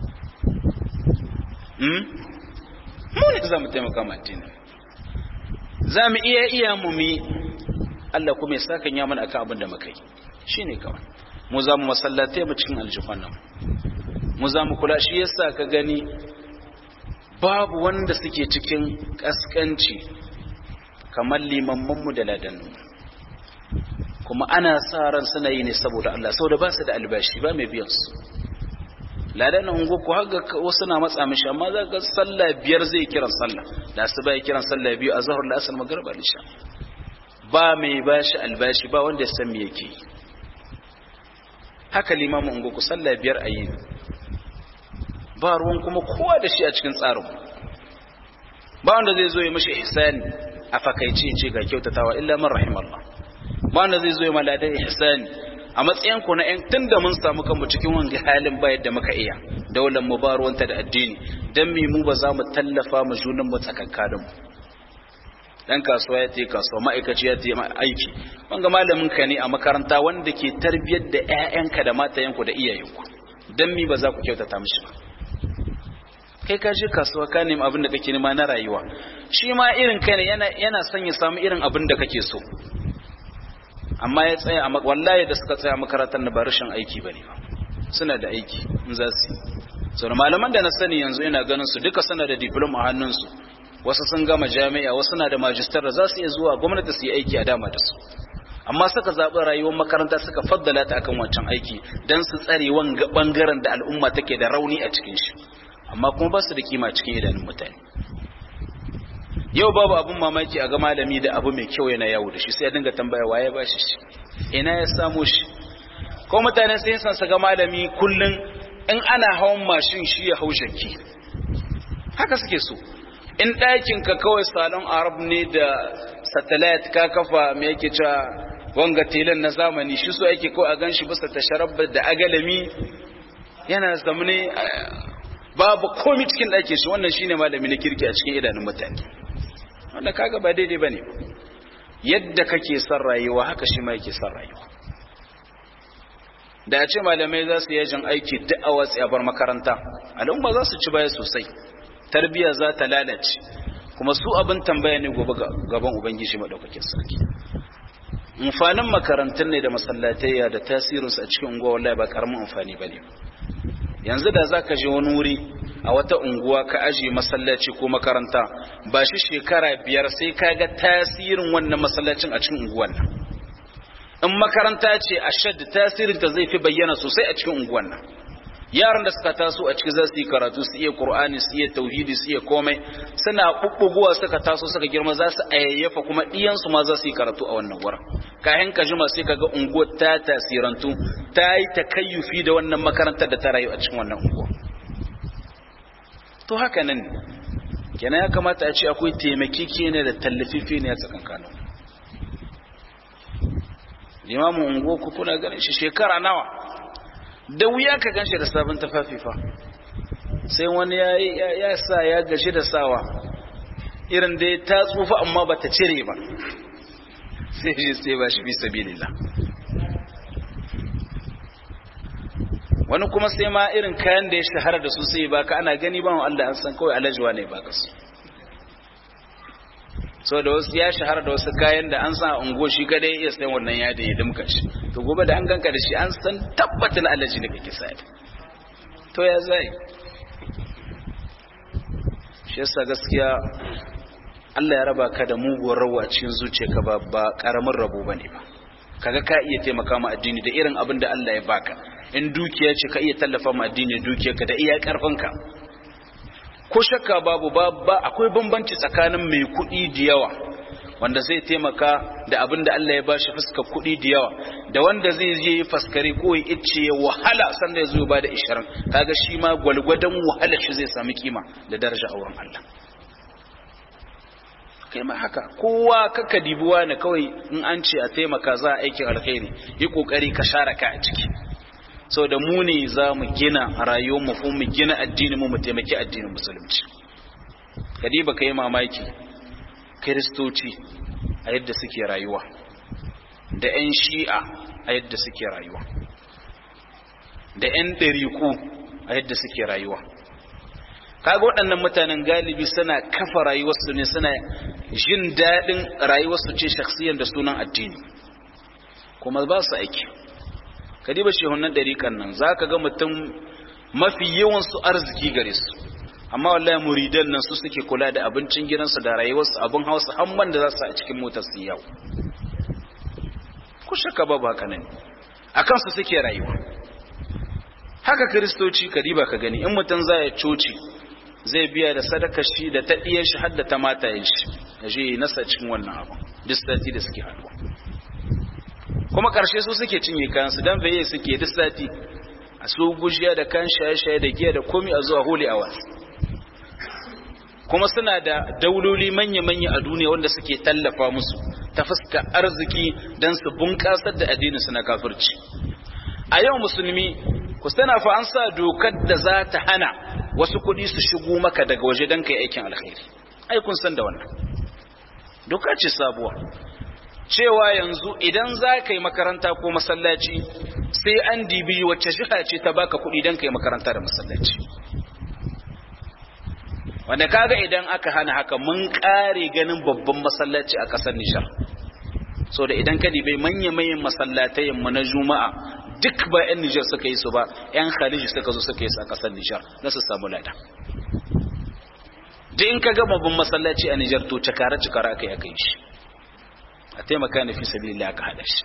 hmm? mu ne za mu taimaka ma addini za mu iya iya mu mi Allah kuma ya saka ya mana akan abin da muka yi shine kawai mu za mu masallatai mu cikin aljihun nan mu za mu kula shi yasa ka gani babu wanda suke cikin kaskanci kamar limamman mu da ladannu kuma ana sa ran suna yi ne saboda Allah saboda ba su da albashi ba mai biyan su ladan ungo ko haga wasu na matsa mishi amma za ga sallah biyar zai kiran sallah da su bai kiran sallah biyu a zahar la'asar magriba lisha ba mai bashi albashi ba wanda ya san me yake haka limamin ungo ku sallah biyar a yi ba ruwan kuma kowa da shi a cikin tsarin ba wanda zai zo ya mashi ihsani a fakaice ce ga kyautatawa illa man rahimallah ba wanda zai zo ya maladan ihsani a matsayin ku na yan tunda mun samu kanmu cikin wanga halin ba yadda muka iya daular mu ba ruwanta da addini dan me mu ba za mu tallafa mu junan mu tsakankanin mu dan kasuwa ya ce kasuwa ma'aikaci ya ce aiki wanga malamin ka ne a makaranta wanda ke tarbiyar da ƴaƴanka da matayenku da iyayenku dan mi ba za ku kyautata mishi ba kai ka je kasuwa ka nemi abin da kake nema na rayuwa shi ma irin kai ne yana yana son ya samu irin abin da kake so amma ya tsaya a wallahi da suka tsaya makarantar na ba rashin aiki bane ba suna da aiki in za su so malaman da na sani yanzu ina ganin su duka suna da diploma a hannunsu wasu sun gama jami'a wasu na da majistar da za su iya zuwa gwamnati su yi aiki a dama da su amma suka zaɓi rayuwar makaranta suka faddala ta akan wancan aiki don su tsare wanga ɓangaren da al'umma take da rauni a cikin shi amma kuma ba su da kima cikin idanun mutane yau babu abin mamaki a ga malami da abu mai kyau yana yawo da shi sai ya dinga tambaya waye ba shi shi ina ya samu shi ko mutane sai san su ga malami kullun in ana hawan mashin shi ya hau shakki haka suke so in ɗakin ka kawai salon arab ne da satellite ka kafa me yake cewa wanga telan na zamani shi so yake kawai a gan shi bisa tasharabba da agalami yana zamane babu komi cikin ɗakin shi wannan shine malami na kirki a cikin idanun mutane wanda kaga ba daidai bane yadda kake son rayuwa haka shi ma yake son rayuwa da a ce malamai za su yajin aiki duk a watsi a bar makaranta al'umma za su ci baya sosai tarbiyya za ta lalace kuma su abin tambaya ne gobe gaban ubangiji madaukakin sarki amfanin makarantun ne da masallatayya da tasirinsu a cikin unguwa wallahi ba karamin amfani bane yanzu da zaka je wani wuri a wata unguwa ka aje masallaci ko makaranta ba shi shekara biyar sai ka ga tasirin wannan masallacin a cikin unguwan nan in makaranta ce a shadda tasirin ta zai fi bayyana sosai a cikin unguwan nan yaran da suka taso a ciki za su yi karatu su iya qur'ani su iya tauhidi su iya komai suna bubbuguwa suka taso suka girma za su ayyafa kuma diyan su ma za su yi karatu a wannan wurin kayan ka jima sai kaga unguwar ta tasirantu ta yi takayyufi da wannan makarantar da ta rayu a cikin wannan unguwa to haka nan kenan ya kamata a ce akwai taimakeke ne da tallafifi ne a tsakankanin limamin unguwa ku kuna ganin shi shekara nawa da wuya ka ganshi da sabon tafafi fa sai wani ya sa ya gashi da sawa irin da ta tsufa amma ba ta cire ba sai shi sai ba shi fi sabilillah wani kuma sai ma irin kayan da ya shahara da su sai baka ana gani ba Allah an san kawai alajuwa ne baka su so da wasu ya shahara da wasu kayan da an san ungo shi kadai iya sayan wannan yadi ya dimka shi to gobe da an ganka da shi an san tabbatin alaji ne kake sai to ya zai shi yasa gaskiya Allah ya raba ka da muguwar rawa cikin zuciyarka ba ba karamin rabo bane ba kaga ka iya taimaka ma addini da irin abin da Allah ya baka in dukiya ce ka iya tallafa ma addini dukiyarka da iya karfinka ko shakka babu ba akwai bambanci tsakanin mai kuɗi da yawa wanda zai taimaka da abin da Allah ya bashi fuskar kuɗi da yawa da wanda zai je yi faskare ko ya ice ya wahala sanda ya zo ba da ishirin kaga shi ma gwalgwadon wahala shi zai sami kima da daraja a wurin Allah kai ma haka kowa kaka dibuwa ne kawai in an ce a taimaka za a aikin alkhairi yi kokari ka share ka a ciki sau da mu ne za mu gina rayuwar mu mu gina addinin mu mu taimaki addinin musulunci kadiba kai mamaki kiristoci a yadda suke rayuwa da 'yan shi'a a yadda suke rayuwa da 'yan ɗariku a yadda suke rayuwa kaga waɗannan mutanen galibi suna kafa rayuwarsu ne suna jin daɗin rayuwarsu ce shaksiyan da sunan addini kuma ba su aiki kadiba shehunan ɗarikan nan za ka ga mutum mafi yawansu arziki gare su amma wallahi muridan nan su suke kula da abincin gidansu da rayuwarsu abin hausa hamman da za su a cikin motar su yau ku shaka babu haka nan a kansu suke rayuwa haka kiristoci kadiba ka gani in mutum za ya coci zai biya da sadaka shi da ta ɗiyan shi har da ta matayen shi ya je nasa cikin wannan abu duk sati da suke haɗuwa kuma karshe su suke cinye kayansu dan baye suke duk sati a su gujiya da kan shaye-shaye da giya da komi a zuwa holy hours kuma suna da dauloli manya-manya a duniya wanda suke tallafa musu ta fuska arziki don su bunƙasar da addinin su na kafirci a yau musulmi ku sana fa an sa dokar da za ta hana wasu kuɗi su shigo maka daga waje don kai aikin alkhairi ai kun san da wannan doka ce sabuwa cewa yanzu idan za ka yi makaranta ko masallaci sai an dibi wacce jiha ce ta baka kuɗi don ka yi makaranta da masallaci wanda kaga idan aka hana haka mun ƙare ganin babban masallaci a ƙasar nishar so da idan ka dibai manya-manyan masallatayen mu na juma'a duk ba 'yan nijar suka yi su ba 'yan khaliji suka zo suka yi su a ƙasar nijar na su samu lada da in ka ga babban masallaci a nijar to cakara-cakara aka yi aka yi shi a taimaka na fi sabili aka haɗa shi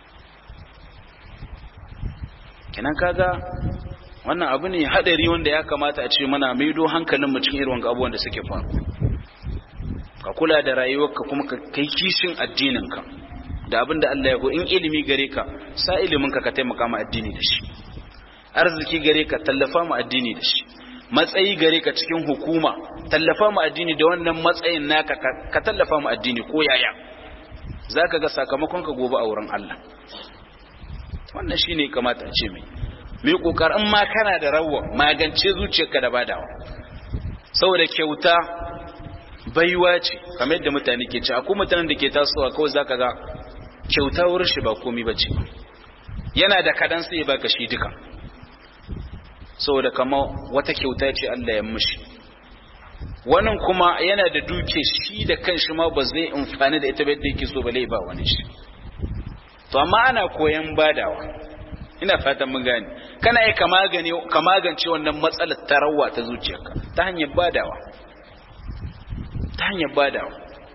kenan kaga wannan abu ne haɗari wanda ya kamata a ce mana maido hankalin mutum irin wanga abubuwan da suke faru ka kula da rayuwarka kuma ka kai kishin addininka da abin da Allah ya ko in ilimi gare ka sa ilimin ka ka taimaka ma addini da shi arziki gare ka tallafa ma addini da shi matsayi gare ka cikin hukuma tallafa ma addini da wannan matsayin naka ka tallafa ma addini ko yaya zaka ga sakamakon ka gobe a wurin Allah wannan shine kamata a ce mai mai kokarin ma kana da rawa magance zuciyarka da badawa saboda kyauta baiwa ce kamar yadda mutane ke ci akwai mutanen da ke tasowa kawai zaka ga kyauta wurin shi ba komai bace yana da kadan sai ya baka shi duka saboda kama wata kyauta ce Allah ya mishi wannan kuma yana da duke shi da kanshi ma ba zai amfani da ita ba yadda yake so ba ba wani shi to amma ana koyan badawa ina fatan mun gane kana yi ka magance wannan matsalar tarawa ta zuciyarka ta hanyar badawa ta hanyar badawa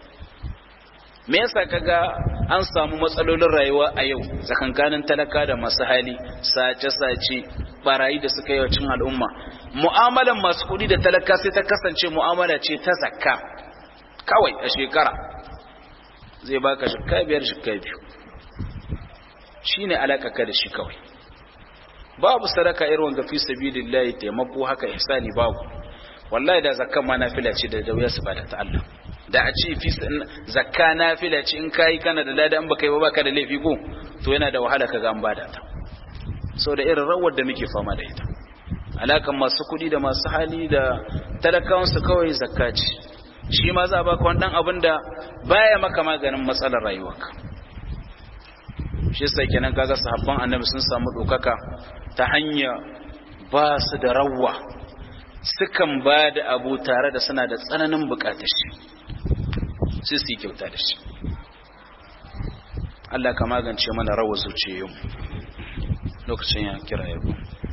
me yasa kaga an samu matsalolin rayuwa a yau tsakankanin talaka da masu hali sace-sace barayi da suka yi wa cin al'umma mu'amalan masu kuɗi da talaka sai ta kasance mu'amala ce ta zakka kawai a shekara zai baka shikka biyar shikka biyu shine alakaka da shi kawai babu sadaka irin wanga fi sabilillahi taimako haka ihsani babu wallahi da zakka ma nafila ce da wuya su bada ta Allah da a ce fi zakka nafila ce in kai kana da lada in baka yi ba baka da laifi ko to yana da wahala kaga an bada ta so da irin rawar da muke fama da ita alakan masu kuɗi da masu hali da talakawan su kawai zakka ce shi ma za a baka wani dan abin da baya maka maganin matsalar rayuwarka shi sai kenan kaga sahabban annabi sun samu dokaka ta hanya ba su da rawwa sukan ba da abu tare da suna da tsananin bukatar shi sai su yi kyauta da shi Allah ka magance mana rawar zuciyoyin lokacin ya kira yabo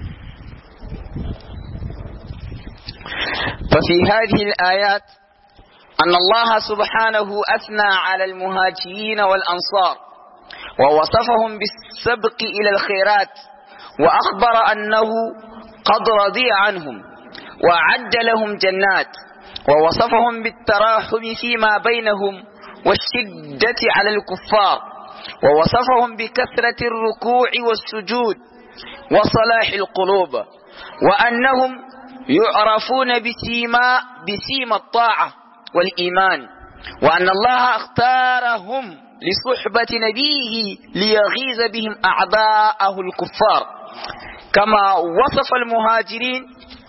ففي هذه الآيات أن الله سبحانه أثنى على المهاجرين والأنصار ووصفهم بالسبق إلى الخيرات وأخبر أنه قد رضي عنهم وأعد لهم جنات ووصفهم بالتراحم فيما بينهم والشدة على الكفار ووصفهم بكثرة الركوع والسجود وصلاح القلوب وأنهم يعرفون بسيما بسيما الطاعة والإيمان وأن الله اختارهم لصحبة نبيه ليغيظ بهم أعداءه الكفار كما وصف المهاجرين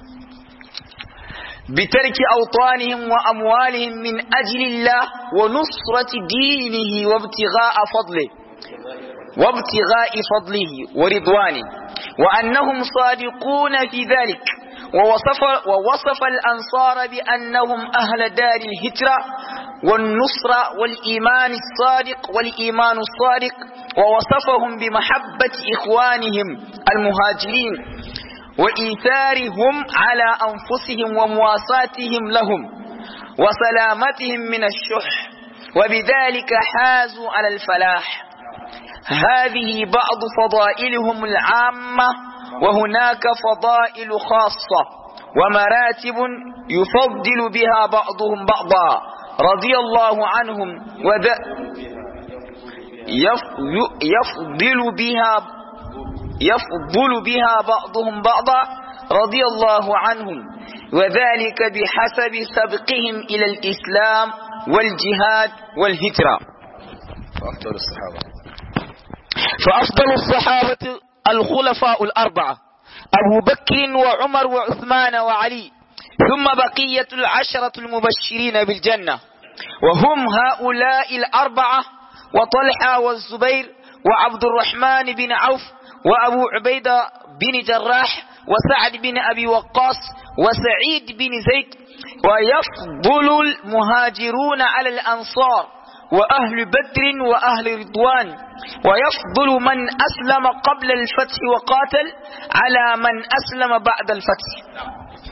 بترك أوطانهم وأموالهم من أجل الله ونصرة دينه وابتغاء فضله وابتغاء فضله ورضوانه وأنهم صادقون في ذلك ووصف, ووصف الأنصار بأنهم أهل دار الهجرة والنصرة والإيمان الصادق والإيمان الصادق ووصفهم بمحبة إخوانهم المهاجرين وإيثارهم على أنفسهم ومواساتهم لهم وسلامتهم من الشح وبذلك حازوا على الفلاح هذه بعض فضائلهم العامة وهناك فضائل خاصة ومراتب يفضل بها بعضهم بعضا رضي الله عنهم وذ... يفضل بها يفضل بها بعضهم بعضا رضي الله عنهم وذلك بحسب سبقهم إلى الإسلام والجهاد والهجرة فأفضل الصحابة فأفضل الصحابة الخلفاء الأربعة أبو بكر وعمر وعثمان وعلي ثم بقية العشرة المبشرين بالجنة وهم هؤلاء الأربعة وطلحة والزبير وعبد الرحمن بن عوف وأبو عبيدة بن جراح وسعد بن أبي وقاص وسعيد بن زيد ويفضل المهاجرون على الأنصار وأهل بدر وأهل رضوان ويفضل من أسلم قبل الفتح وقاتل على من أسلم بعد الفتح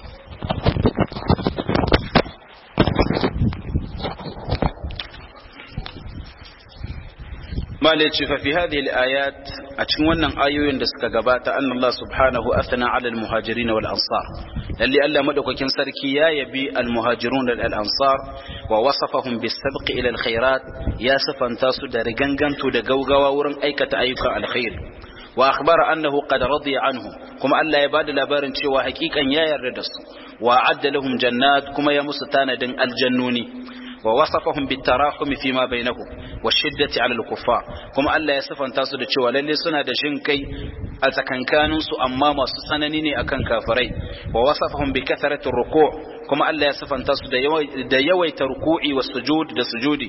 مالك ففي هذه الآيات أتمنى آيوين دسك قبات أن الله سبحانه أثنى على المهاجرين والأنصار للي ألا مدوك كن سركي يا يبي المهاجرون الأنصار ووصفهم بالسبق إلى الخيرات يا سفن تاسو دا رغنغن تو دا غوغوا ورن أيكة أيكة الخير وأخبر أنه قد رضي عنه كما ألا يباد لبارن شوى حقيقا يا يردس وأعد لهم جنات كما يمستان دن الجنوني ووصفهم بالتراحم فيما بينهم والشدة على الكفار كما الله يصف أن تصد cewa lalle suna da jin kai a tsakankanin su amma masu sanani ne akan kafirai wa wasafahum bi kathrati ruku' kuma Allah ya sifanta su da yawaita ruku'i wa sujud da sujudi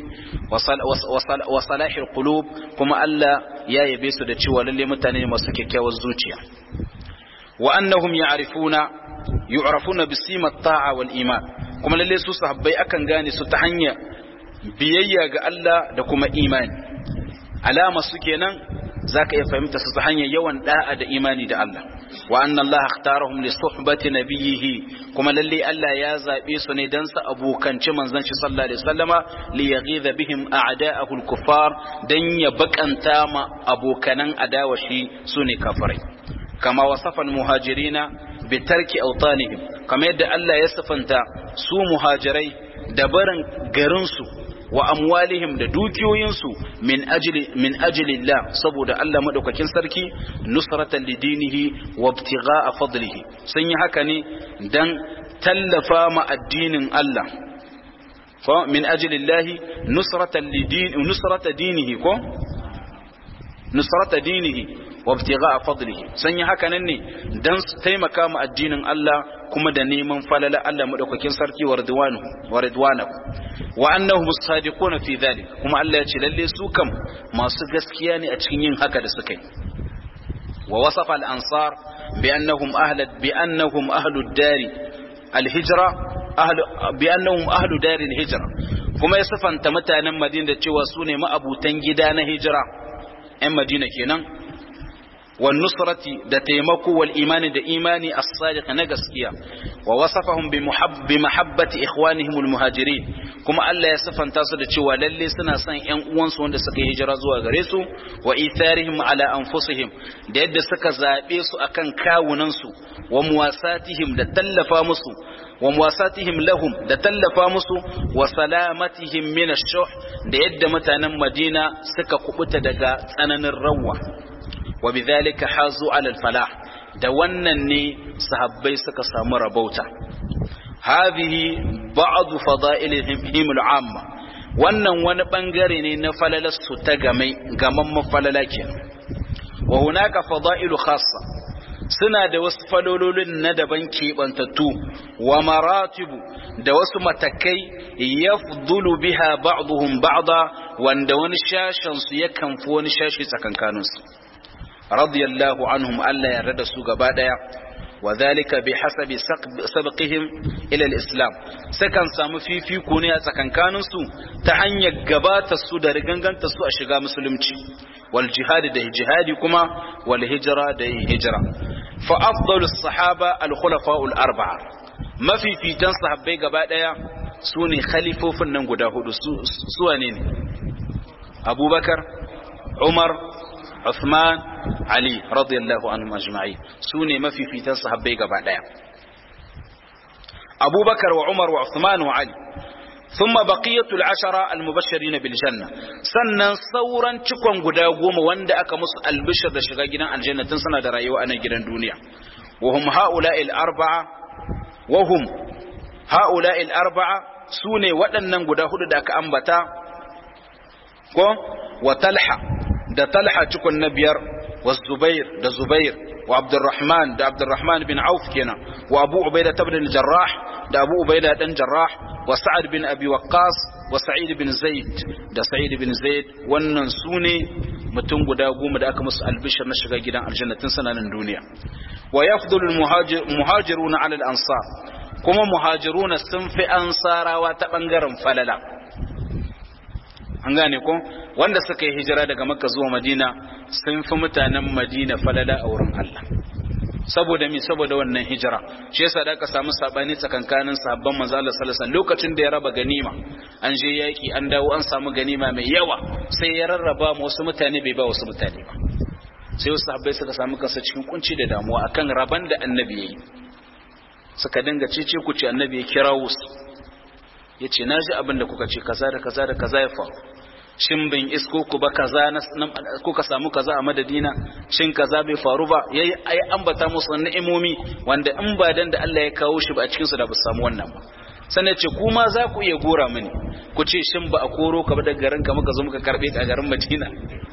wa salahi qulub kuma Allah ya yabe su da cewa lalle mutane ne masu kyakkyawar zuciya wa annahum ya'rifuna yu'rafuna bi simat ta'a wal iman kuma lalle su sahabbai akan gane su ta hanya biyayya ga Allah da kuma imani alama su kenan zaka iya fahimta su ta hanyar yawan da'a da imani da Allah wa anna Allah ikhtarahum li suhbati nabiyhi kuma lalle Allah ya zabe su ne dan su abokanci manzon shi sallallahu alaihi wasallama li yaghidha bihim a'da'ahu al-kuffar dan ya bakanta ma abokanan adawa shi sune kafirai kama wasafan muhajirina bitarki autanihim kamar yadda Allah ya sifanta su muhajirai da barin garinsu wa amwalihim da dukiyoyinsu min ajli min ajlillah saboda Allah madaukakin sarki nusratan lidinihi wa ibtigha'a fadlihi sun yi haka ne dan tallafa ma addinin Allah fa min ajlillah nusratan lidin nusrata dinihi ko nusrata dinihi wa ibtigha'a fadlihi sun yi haka nan ne dan su taimaka ma addinin Allah kuma da neman falala Allah madaukakin sarki wa ridwanuhu wa ridwanahu wa annahum as-sadiquna fi dhalik kuma Allah ya ce lalle su kam masu gaskiya ne a cikin yin haka da suka yi wa wasafa al-ansar bi annahum ahla bi annahum ahlu ad-dari al-hijra ahlu bi annahum ahlu dari al-hijra kuma ya sifanta mutanen Madina da cewa su ne ma'abutan gida na hijira 'yan Madina kenan والنصرة da taimako wal imani da imani as-sadiq na gaskiya wa wasafahum bi mahabbati ikhwanihim al-muhajirin kuma Allah ya sifanta su da cewa lalle suna son ƴan uwansu wanda suka yi hijira zuwa gare su wa itharihim ala anfusihim da yadda suka zabe su akan kawunan su wa muwasatihim da tallafa musu wa muwasatihim lahum da tallafa musu wa salamatihim min ash-shuh da yadda mutanen Madina suka kubuta daga tsananin rawa وبذلك حازوا على الفلاح da wannan ne sahabbai suka samu rabauta hadhihi ba'd fada'ilihim al'amma wannan wani bangare ne na falalar su ta gamai gaman mafalala kenan wa hunaka fada'ilu khassa suna da wasu falololin na daban keɓantattu wa maratibu da wasu matakai yafdulu biha ba'dhum ba'da wanda wani shashin su yakan fi wani shashi tsakankaninsu radiyallahu anhum Allah ya rada su gaba daya wa zalika bi hasabi sabqihim ila al-islam sakan samu fifiko ne a tsakankanin su ta hanyar gabata su da riganganta su a shiga musulunci wal jihad da jihadi kuma wal hijra da hijra fa afdalu sahaba al khulafa al arba'a mafifitan sahabbai gaba daya su ne khalifofin nan guda hudu su wane ne abubakar umar Uthman Ali radiyallahu anhum ajma'in sune mafifitan sahabbai gaba daya Abubakar wa Umar wa Uthman wa Ali ثم بقية العشرة المبشرين بالجنة sannan sauran cikon guda goma wanda aka musu albishir da shiga gidan aljanna tun suna da rayuwa a nan gidan duniya wahum ha'ula'il arba'a wahum ha'ula'il arba'a sune waɗannan guda hudu da aka ambata ko wa talha da talha cikon na biyar wa zubair da zubair wa abdurrahman da abdurrahman bin auf kenan wa abu ubaida ibn jarrah da abu ubaida dan jarrah wa sa'ad bin abi waqqas wa sa'id bin zaid da sa'id bin zaid wannan sune mutum guda goma da aka musu albishir na shiga gidan aljanna tun sananan duniya wa yafdulu muhajiruna ala al-ansar kuma muhajiruna sun fi ansarawa ta bangaren falala an gane ko wanda suka yi hijira daga makka zuwa madina sun fi mutanen madina falala a wurin Allah saboda mi saboda wannan hijira shi yasa da aka samu sabani tsakankanin sahabban manzo Allah sallallahu alaihi lokacin da ya raba ganima an je yaki an dawo an samu ganima mai yawa sai ya rarraba mu wasu mutane bai ba wasu mutane ba sai wasu sahabbai suka samu kansa cikin kunci da damuwa akan raban da annabi yayi suka dinga cece ku ce annabi ya kirawo su yace naji abin da kuka ce kaza da kaza da kaza ya faru shin bin isko ku ba kaza kuka samu kaza a madadina shin kaza bai faru ba yayi ai ambata musu ni'imomi wanda in ba dan da Allah ya kawo shi ba a cikin su da ba samu wannan ba sannan ce kuma za ku iya gora mini ku ce shin ba a koro ka ba daga garin ka muka zo muka karbe ka a garin Madina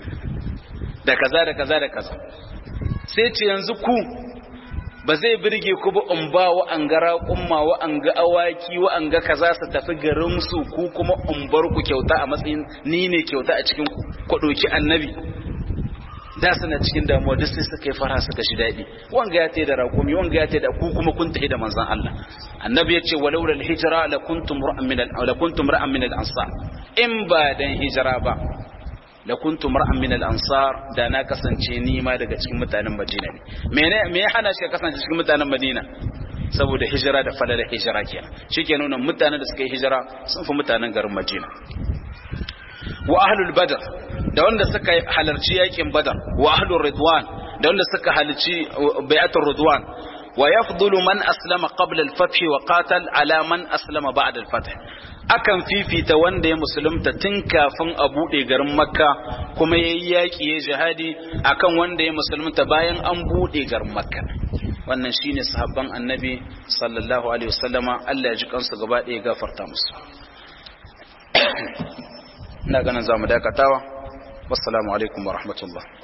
da kaza da kaza da kaza sai ce yanzu ku ba zai birge ku ba in ba wa an ga raƙumma wa an ga awaki wa an ga kaza su tafi garin su ku kuma in bar ku kyauta a matsayin ni ne kyauta a cikin ku ku ɗauki annabi da suna cikin damuwa duk sai suka yi fara suka shi daɗi wanga ya tayi da raƙumi wanga ya tayi da ku kuma kun tafi da manzon Allah annabi ya ce walau lal hijra la kuntum ra'an min al la kuntum ra'an min al ansar in ba dan hijira ba la kuntu mar'an min al-ansar da na kasance ni ma daga cikin mutanen Madina ne mene me ya hana shi kasance cikin mutanen Madina saboda hijira da falala hijira kenan shikenan nuna mutanen da suka yi hijira sun fi mutanen garin Madina wa ahlul badr da wanda suka halarci yakin badar wa ahlur ridwan da wanda suka halarci bai'atul ridwan wa yafdulu man aslama qabla al-fath wa qatal ala man aslama ba'da al-fath akan fifita wanda ya musulunta tun kafin a buɗe garin makka kuma ya yi yaƙi ya jihadi akan wanda ya musulunta bayan an buɗe garin makka wannan shine sahabban annabi sallallahu alaihi wasallama Allah ya ji kansu gaba ɗaya gafarta musu ina ganin zamu dakatawa wassalamu alaikum wa rahmatullah